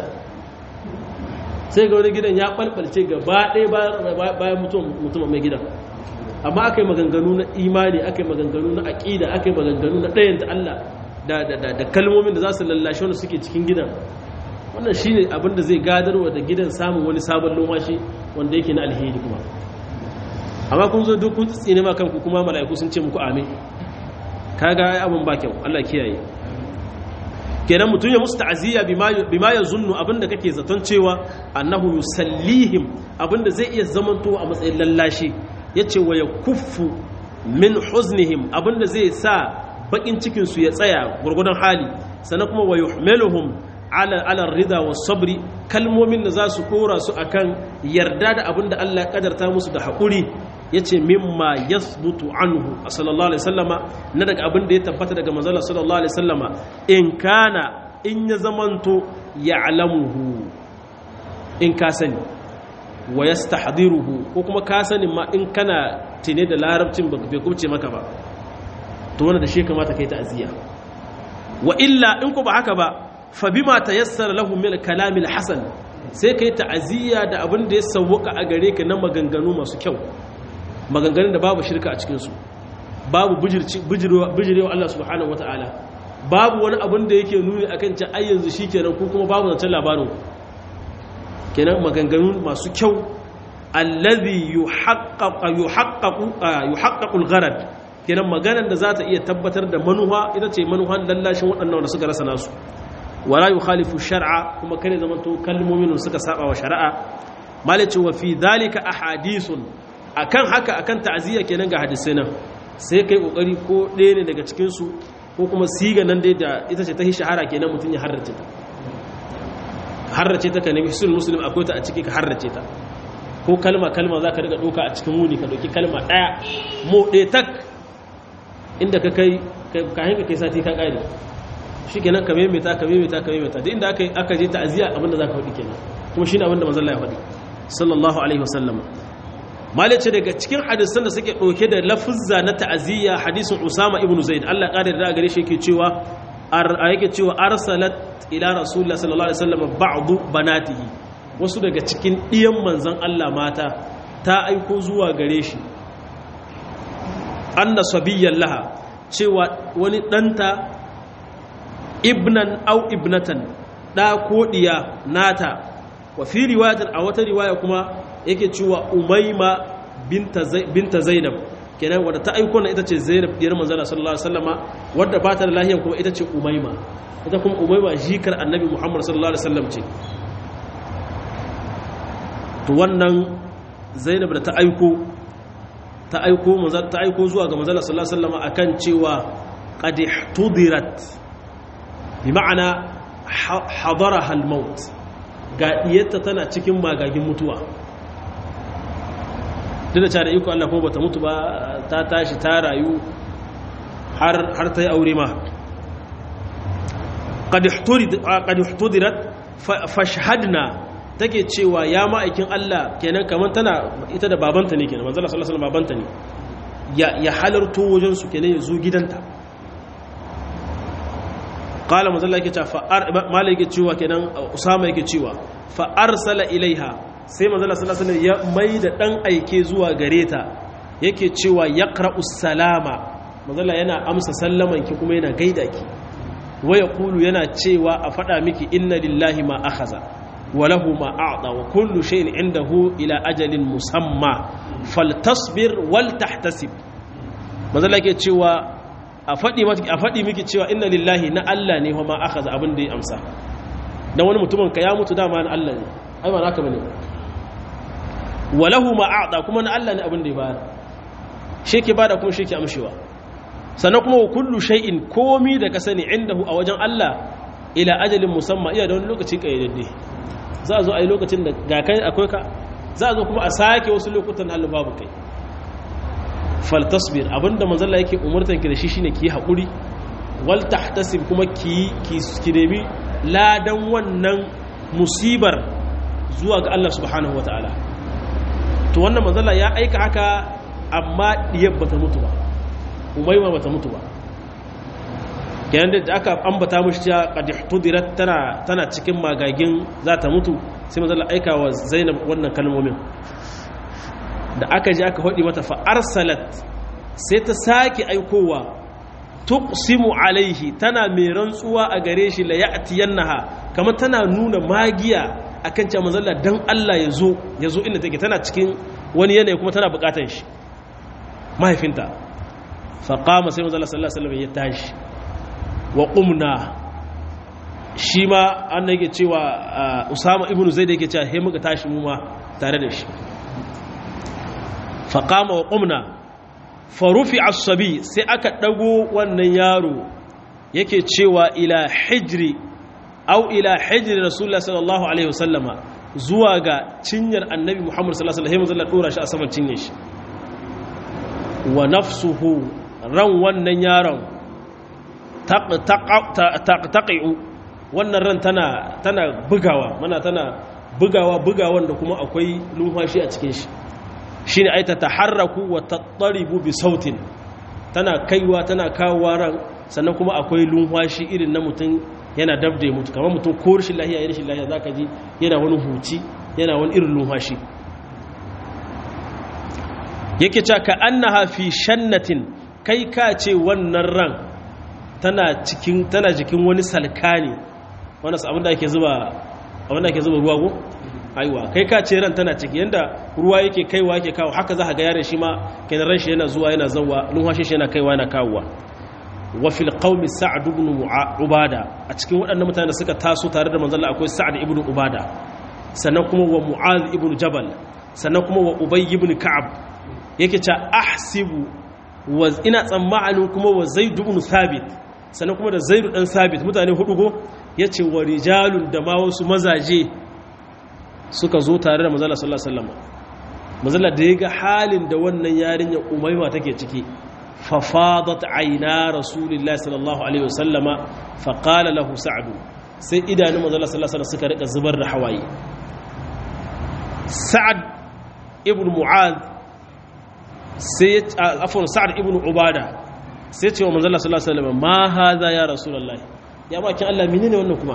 Speaker 1: sai ga wani gidan ya balbalce gaba ɗaya bayan mutum mai gidan amma aka yi maganganu na imani aka yi maganganu na aƙida aka yi maganganu na ɗayan ta Allah da kalmomin da za su lallashe wanda suke cikin gidan wannan shi ne abin da zai gadarwa da gidan samun wani sabon lomashi wanda yake na alheri kuma amma kun zo duk kun tsine ma kanku kuma mala'iku sun ce muku amin kaga abin ba kyau Allah kiyaye kenan mutum ya musu ta'aziyya bima ya zunnu abinda kake zaton cewa annahu yusallihim abinda zai iya zamanto a matsayin lallashi yace wa ya kuffu min huznihim abinda zai sa bakin cikin su ya tsaya gurgudan hali sannan kuma wa yuhmiluhum ala ala rida was sabri kalmomin da za su dora su akan yarda da abinda Allah ya kadarta musu da hakuri yace mimma yathbutu anhu sallallahu alaihi wasallama na daga abin da ya tabbata daga manzon sallallahu alaihi wasallama in kana in ya zamanto ya'lamuhu in ka sani wa yastahdiruhu ko kuma ka sani ma in kana tine da larabcin ba bai kubce maka ba to wannan da shi kamata kai ta'aziya wa illa in ko ba haka ba fa bima tayassara lahu min al-kalam al-hasan sai kai ta'aziya da abin da ya sauka a gare ka na maganganu masu kyau maganganun da babu shirka a cikinsu babu bijirewa Allah subhanahu wa ta'ala babu wani abin da yake nuni akan ci ai yanzu shikenan ko kuma babu zancen labarin kenan maganganu masu kyau allazi yuhaqqaqu yuhaqqaqu yuhaqqaqu al-gharad kenan maganar da za ta iya tabbatar da manuha ita ce manuhan lallashin waɗannan da suka rasa nasu wala yukhalifu shar'a kuma kare zaman to kalmomin suka saba wa shari'a malaci wa fi dhalika ahadithun akan haka akan ta'ziya kenan ga hadisai nan sai kai kokari ko ɗaya ne daga cikin su ko kuma siga nan dai da ita ce ta hi shahara kenan mutun ya harrace ta harrace ta ka nemi hisul muslim akwai ta a ciki ka harrace ta ko kalma kalma za ka riga ɗauka a cikin wuni ka ɗauki kalma ɗaya mo ɗaya tak inda ka kai kayan ka kai sati ka ƙari shi kenan ka maimaita ka maimaita ka maimaita duk inda aka je ta'aziyya abinda za ka faɗi kenan kuma shi ne abinda manzon ya faɗi sallallahu alaihi wasallam malice daga cikin hadisan da suke ɗauke da lafuzza na ta'aziyya hadisin usama ibn zaid Allah ƙarin da gare shi yake cewa yake cewa arsalat ila rasulullah sallallahu alaihi wasallam ba'du banatihi wasu daga cikin ɗiyan manzan Allah mata ta aiko zuwa gare shi anna sabiyyan laha cewa wani ɗanta ibnan au ibnatan ɗa ko ɗiya nata wa fi riwayatar a wata riwaya kuma yake cewa umaima binta zainab kenan wadda ta aiko na ita ce zainab diyar manzana sallallahu alaihi wasallama wadda ba ta da lahiyan kuma ita ce umaima ita kuma umaima jikar annabi muhammad sallallahu alaihi wasallam ce to wannan zainab da ta aiko ta aiko ta aiko zuwa ga manzala sallallahu alaihi wasallam akan cewa qad ihtudirat bi ma'ana hadaraha al-maut ga diyarta tana cikin magagin mutuwa duk da cewa da iko Allah kuma bata mutu ba ta tashi ta rayu har har ta yi aure ma qad ihtudirat fashhadna take cewa ya ma'aikin Allah kenan kamar tana ita da babanta ne kenan manzala sallallahu alaihi babanta ne ya ya halarto wajen su kenan ya zo gidanta qala manzala yake cewa fa malai yake cewa kenan usama yake cewa fa arsala ilaiha sai manzala sallallahu alaihi ya maida dan aike zuwa gare ta yake cewa yaqra'us salama manzala yana amsa sallaman ki kuma yana gaida ki waya kulu yana cewa a fada miki inna lillahi ma akhaza وله ما أعطى وكل شيء عنده إلى أجل مسمى فلتصبر ولتحتسب ماذا لك يتشوى أفدي مكي تشوى إن لله نا الله ني وما أخذ أبن دي أمسا dan wani mutumin ka ya mutu dama na Allah ne ai ba naka bane walahu ma a'ta kuma na Allah ne abin da ya bayar shi ke bada kuma shi ke amshewa sannan kuma wa kullu shay'in komi da ka sani indahu a wajen Allah ila ajalin musamma iya da wani lokaci kayyadadde za a zo a yi lokacin da ga kai akwai ka za a zo kuma a sake wasu lokutan halin babu kai faltasbir abinda manzalla yake umurtan ki da shi shine ki haƙuri wal tahtasib kuma ki ki nemi ladan wannan musibar zuwa ga Allah subhanahu wataala to wannan manzalla ya aika haka amma diyar bata mutu ba umayma bata mutu ba yayin da aka ambata mushi cewa qad ihtudirat tana tana cikin magagin za ta mutu sai manzo Allah aika wa Zainab wannan kalmomin da aka ji aka hodi mata fa arsalat sai ta saki aikowa tuqsimu alaihi tana mai rantsuwa a gare shi la ya'tiyannaha kamar tana nuna magiya akan cewa manzo Allah dan Allah ya zo ya zo inda take tana cikin wani yanayi kuma tana bukatan shi mahaifinta fa qama sai manzo Allah sallallahu alaihi wasallam ya tashi wa ƙumna shi ma an da yake cewa usama ibn zai da yake cewa he muka tashi mu ma tare da shi faƙama wa ƙumna farufi asabi sai aka ɗago wannan yaro yake cewa ila hijri au ila hijri rasulullah sallallahu alaihi wasallama zuwa ga cinyar annabi muhammad sallallahu alaihi wasallam ɗora shi a saman cinye shi wa nafsuhu ran wannan yaron taƙi'u wannan ran tana tana bugawa mana tana bugawa bugawan da kuma akwai numfashi a cikin shi shine ai ta taharraku wa tattaribu bi sautin tana kaiwa tana kawowa ran sannan kuma akwai numfashi irin na mutum yana dabda ya mutu kamar mutum ko rashin lahiya ya rashin lahiya zaka ji yana wani huci yana wani irin numfashi yake cewa ka annaha fi shannatin kai ka ce wannan ran tana cikin tana jikin wani salkani wanda abinda ake zuba abinda ake zuba ruwa go aiwa kai ka ce ran tana ciki yanda ruwa yake kaiwa yake kawo haka za ka ga yaron shi ma kenan ran shi yana zuwa yana zawwa numfashin shi yana kaiwa yana kawowa wa fil qaumi sa'd ibn ubada a cikin waɗannan mutane da suka taso tare da manzon akwai sa'd ibn ubada sannan kuma wa mu'adh ibn jabal sannan kuma wa ubay ibn ka'ab yake ce ahsibu wa ina tsammanin kuma wa zaid ibn thabit sannan kuma da zaid dan thabit mutane hudu go yace wa rijalun da ma wasu mazaje suka zo tare da manzon sallallahu alaihi wasallam manzon da ya ga halin da wannan yarinya umayma take ciki ففاضت عينا رسول الله صلى الله عليه وسلم فقال له سعد sai idanun manzo Allah sallallahu alaihi suka rika zubar da hawaye Sa'ad ibn Mu'adh sai afwan Sa'ad ibn Ubada sai ce wa manzo Allah sallallahu alaihi wasallam ma hadha ya rasulullah ya bakin Allah menene wannan kuma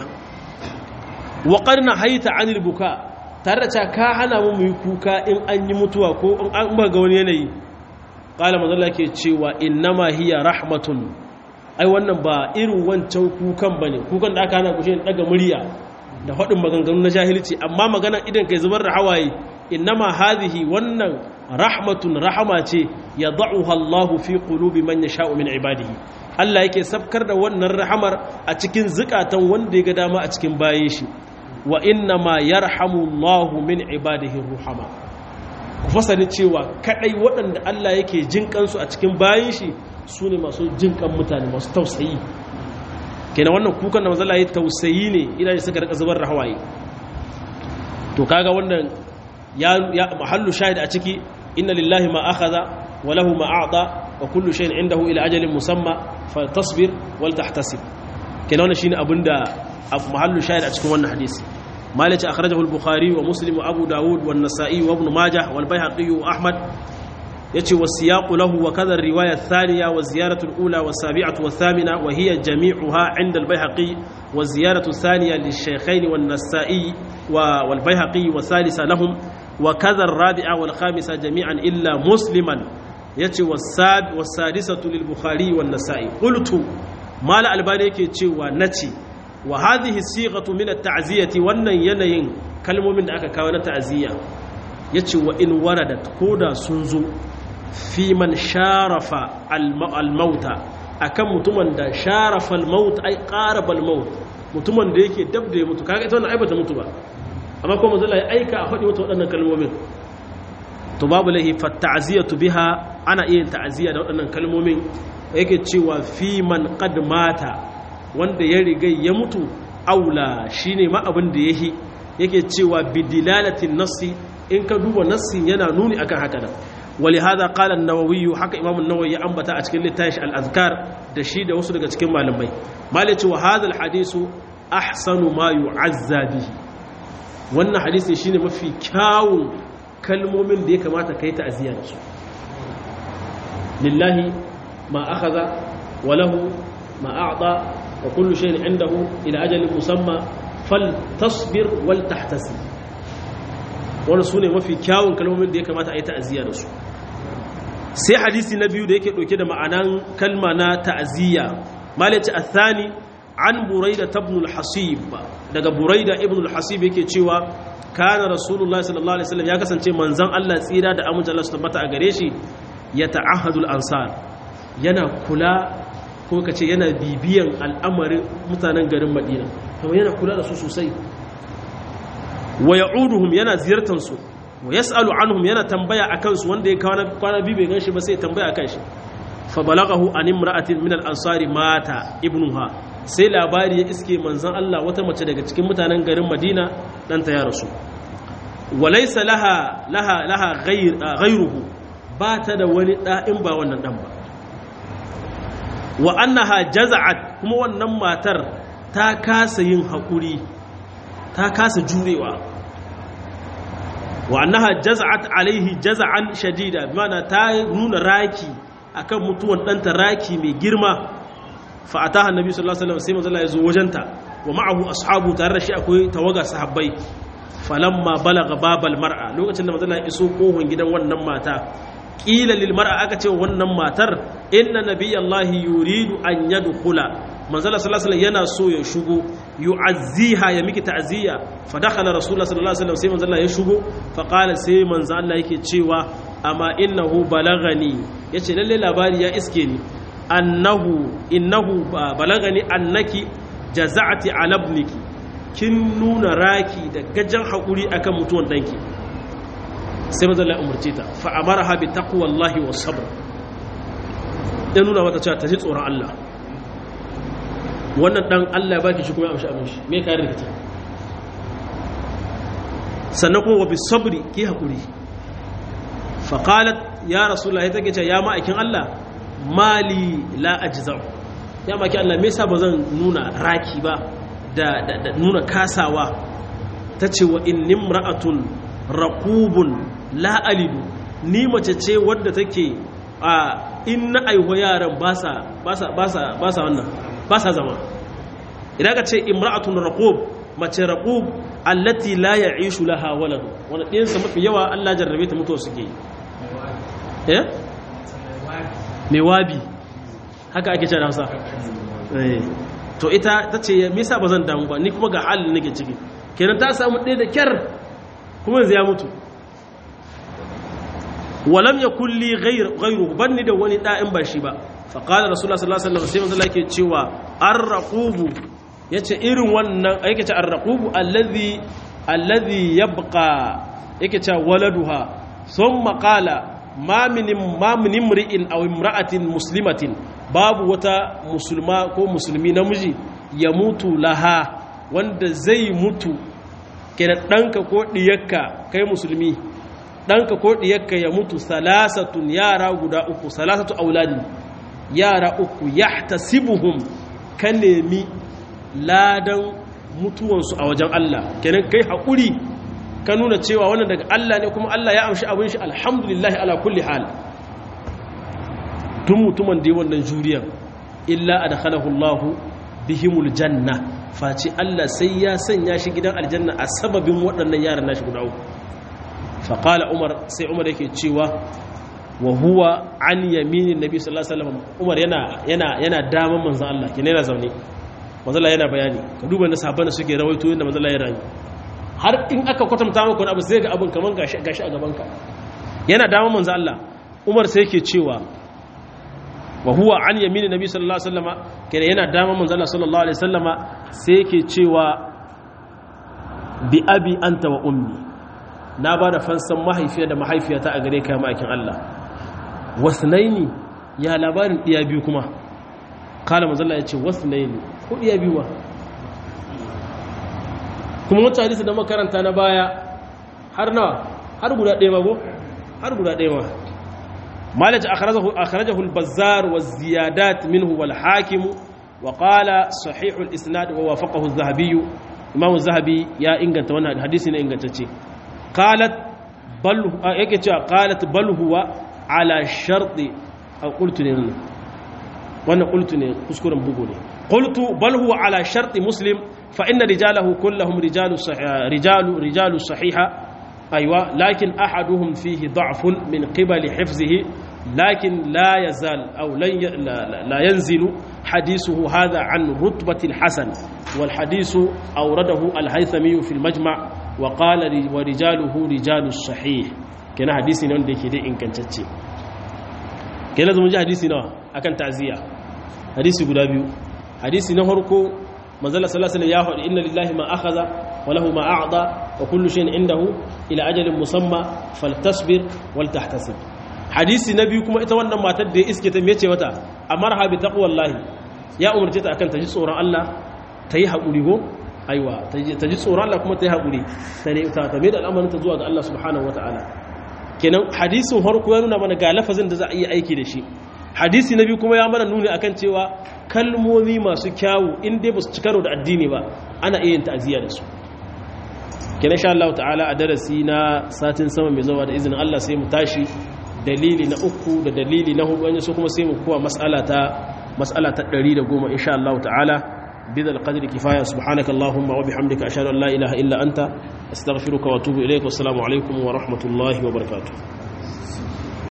Speaker 1: wa qarna hayta anil buka tare da ka hana mu yi kuka in an yi mutuwa ko in an ga wani yanayi ƙala mazala ke cewa innama hiya rahmatun ai wannan ba irin wancan kukan ba ne kukan da aka hana kushe daga murya da faɗin maganganu na jahilci amma maganan idan kai zubar da hawaye innama hadhihi wannan rahmatun rahama ce ya da'uha Allahu fi qulubi man yasha'u min ibadihi Allah yake sabkar da wannan rahamar a cikin zukatan wanda ya ga dama a cikin baye shi wa innama yarhamu Allahu min ibadihi ruhama ku fasani cewa kadai waɗanda Allah yake jin kansu a cikin bayan shi su ne masu jin kan mutane masu tausayi kenan wannan kukan da mazala ya tausayi ne idan suka rika zubar da hawaye to kaga wannan ya ya mahallu shahid a ciki inna lillahi ma akhadha wa lahu ma a'ta wa kullu shay'in indahu ila ajalin musamma faltasbir wal tahtasib kenan wannan shine abinda mahallu shahid a cikin wannan hadisi مالك أخرجه البخاري ومسلم وأبو داود والنسائي وابن ماجه والبيهقي وأحمد يتي والسياق له وكذا الرواية الثانية والزيارة الأولى والسابعة والثامنة وهي جميعها عند البيهقي والزيارة الثانية للشيخين والنسائي والبيهقي والثالثة لهم وكذا الرابعة والخامسة جميعا إلا مسلما يتي والساد والسادسة للبخاري والنسائي قلت ما لا ألباني كي ونتي wa hadhihi sighatu min at-ta'ziyati wannan yanayin kalmomin da aka kawo na ta'ziya yace wa in waradat koda sun zo fi man sharafa al-mauta akan mutumin da sharafa al-maut ay qaraba al-maut mutumin da yake dab da ya mutu kaga ita wannan aibata mutu ba amma kuma manzo Allah ya aika a faɗi wata waɗannan kalmomin to babu lahi fa ta'ziyatu biha ana iya ta'ziya da waɗannan kalmomin yake cewa fi man qad mata wanda ya riga ya mutu aula shine ma abin da yahi yake cewa bidilalatin nassi in ka duba nassin yana nuni akan haka da ولهذا قال النووي حكى امام النووي ya ambata a cikin littafin al-azkar da shi da wasu daga cikin malamai malaci wa hadha al-hadisu ahsanu ma yu'azza bihi wannan hadisi shine mafi kyawun kalmomin da ya kamata kai ta'aziya da su lillahi ma akhadha wa lahu ma a'ta wa kullu shay'in indahu ila ajalin musamma faltasbir wal tahtasib wannan sune mafi kyawun kalmomin da ya kamata a yi ta'aziya da su sai hadisi na biyu da yake ɗauke da ma'anan kalma na ta'aziyya malaci athani an buraida ibn al-hasib daga buraida ibn al-hasib yake cewa kana rasulullahi sallallahu alaihi wasallam ya kasance manzon Allah tsira da amince Allah su tabbata a gare shi ya ta'ahadul ansar yana kula ko kace yana bibiyan al'amarin mutanen garin Madina kuma yana kula da su sosai wa ya'uduhum yana ziyartar su wa yas'alu anhum yana tambaya akan su wanda ya kwana kwana biyu bai ganshi ba sai ya tambaya akan shi fa balaghahu an imra'atin min al-ansari mata ibnuha sai labari ya iske manzon Allah wata mace daga cikin mutanen garin Madina dan ta ya rasu wa laysa laha laha laha ghayr ghayruhu ba ta da wani da in ba wannan dan ba wa annaha jaza'at kuma wannan matar ta kasa yin hakuri ta kasa jurewa wa annaha jaz'at alaihi jaz'an shadida bimana ta nuna raki akan mutuwan danta raki mai girma fa ataha annabi sallallahu alaihi wasallam sai manzo Allah ya zo wajenta wa ma'ahu ashabu tare da shi akwai tawaga sahabbai falamma balaga babal mar'a lokacin da manzo Allah ya iso kohon gidan wannan mata qila lil mar'a aka ce wannan matar inna nabiyallahi yuridu an yadkhula manzala sallallahu alaihi yana so ya shigo yu'azziha ya miki ta'ziya fa dakhala rasulullah sallallahu alaihi wasallam sai manzala ya shigo fa qala sai manzo Allah yake cewa amma innahu balagani yace lalle labari ya iske ni annahu innahu balagani annaki jaza'ati ala ibniki kin nuna raki da gajan hakuri akan mutuwan danki sai manzo Allah ya umurce ta fa amaraha bi taqwallahi was sabr ya nuna mata cewa ta ji tsoron Allah wannan dan Allah ya baki shi kuma ya amshi abin shi me kayan rikita sannan kuma wabi sabri ki hakuri faqalat ya rasulullah ya take ce ya ma'aikin Allah mali la ajza'u ya ma'aikin Allah me yasa bazan nuna raki ba da, da, nuna kasawa tace wa innimra'atun raqubun la alidu ni mace ce wadda take a in na aihuwa yaran ba sa wannan ba sa zama idan ka ce imra'atun raqub mace raqub allati la ya'ishu laha walad wanda ɗinsa mafi yawa Allah jarrabe ta mutuwa suke eh mai wabi haka ake cewa Hausa to ita ta ce me yasa bazan damu ba ni kuma ga halin nake ciki kenan ta samu ɗaya da kyar kuma yanzu ya mutu walam ya kulli gairu banni da wani ɗa'in ba shi ba faƙalar rasulullah sallallahu alaihi wasallam sai manzo yake cewa arraqubu yace irin wannan yake ce arraqubu allazi allazi yabqa yake ce waladuha thumma qala ma min ma min imri'in aw imra'atin muslimatin babu wata musulma ko musulmi namiji ya mutu laha wanda zai mutu kenan ɗanka ko ɗiyarka kai musulmi ɗanka ko ɗiyarka ya mutu salasatun yara guda uku salasatu auladi yara uku ya tasibuhum ka nemi ladan mutuwansu a wajen Allah kenan kai haƙuri ka nuna cewa wannan daga Allah ne kuma Allah ya amshi abin shi alhamdulillah ala kulli hal tun mutumin da yi wannan juriyar illa adkhalahu Allah bihimul janna face Allah sai ya sanya shi gidan aljanna a sababin waɗannan yaran nashi guda uku faƙala umar sai umar yake cewa wa huwa an yaminin nabi sallallahu alaihi wasallam umar yana yana yana daman manzon Allah kina yana zaune manzon Allah yana bayani ka duba na sahabban suke rawaito yanda manzon Allah ya rayu har in aka kwatanta maka wani abu sai ga abin kaman gashi gashi a gaban ka yana daman manzon Allah umar sai yake cewa wa huwa an yaminin nabi sallallahu alaihi wasallama kina yana daman manzon Allah sallallahu alaihi wasallama sai yake cewa bi abi anta wa ummi na ba da fansan mahaifiya da mahaifiyata a gare kayan ma'aikin Allah wasnaini ya labarin ɗiya biyu kuma kala mazalla ya ce wasnaini ko ɗiya biyu ba kuma wacce hadisi da makaranta na baya har nawa har guda ɗaya mago har guda ɗaya ma malaci akharajahu al-bazzar wa ziyadat minhu wal hakim wa qala sahih al-isnad wa wafaqahu az-zahabi imam az-zahabi ya inganta wannan hadisi ne ingantacce قالت بل yake cewa qalat bal huwa ala sharti aw qultu ne wannan qultu ne kuskuren bugu ne qultu bal huwa ala sharti muslim fa inna rijalahu kullahum rijalu rijalu rijalu sahiha aywa lakin ahaduhum fihi da'fun min qibali hifzihi لكن لا يزال أو لا ينزل حديثه هذا عن رتبة الحسن والحديث أورده الهيثمي في المجمع وقال ورجاله رجال الصحيح كان حديثي نون دي كده إن كان تتشي كان لازم نجي حديثي نوا أكن تعزية حديثي قد أبيو حديثي نهركو مازال صلى الله عليه وسلم يقول إن لله ما أخذ وله ما أعطى وكل شيء عنده إلى أجل مسمى فلتصبر ولتحتسب hadisi na biyu kuma ita wannan matar da ya iske ta mece mata amarha bi taqwallahi ya umarce ta akan ta ji tsoron Allah ta yi haƙuri go aiwa ta ji tsoron Allah kuma ta yi haƙuri ta ne ta ta da al'amarin ta zuwa ga Allah subhanahu wataala kenan hadisin harko ya nuna mana ga lafazin da za a yi aiki da shi hadisi na biyu kuma ya mana nuni akan cewa kalmomi masu kyawu in dai ba su ci karo da addini ba ana iya yin ta'aziyya da su kenan sha Allah ta'ala a darasi na satin sama mai zawa da izinin Allah sai mu tashi dalili na uku da dalili na hudu wani su kuma sai mu kuwa mas'ala ta mas'ala ta 110 insha Allah ta'ala bidal qadri kifaya subhanaka allahumma wa bihamdika ashhadu an la ilaha illa anta astaghfiruka wa atubu ilayk wa assalamu alaikum wa rahmatullahi wa barakatuh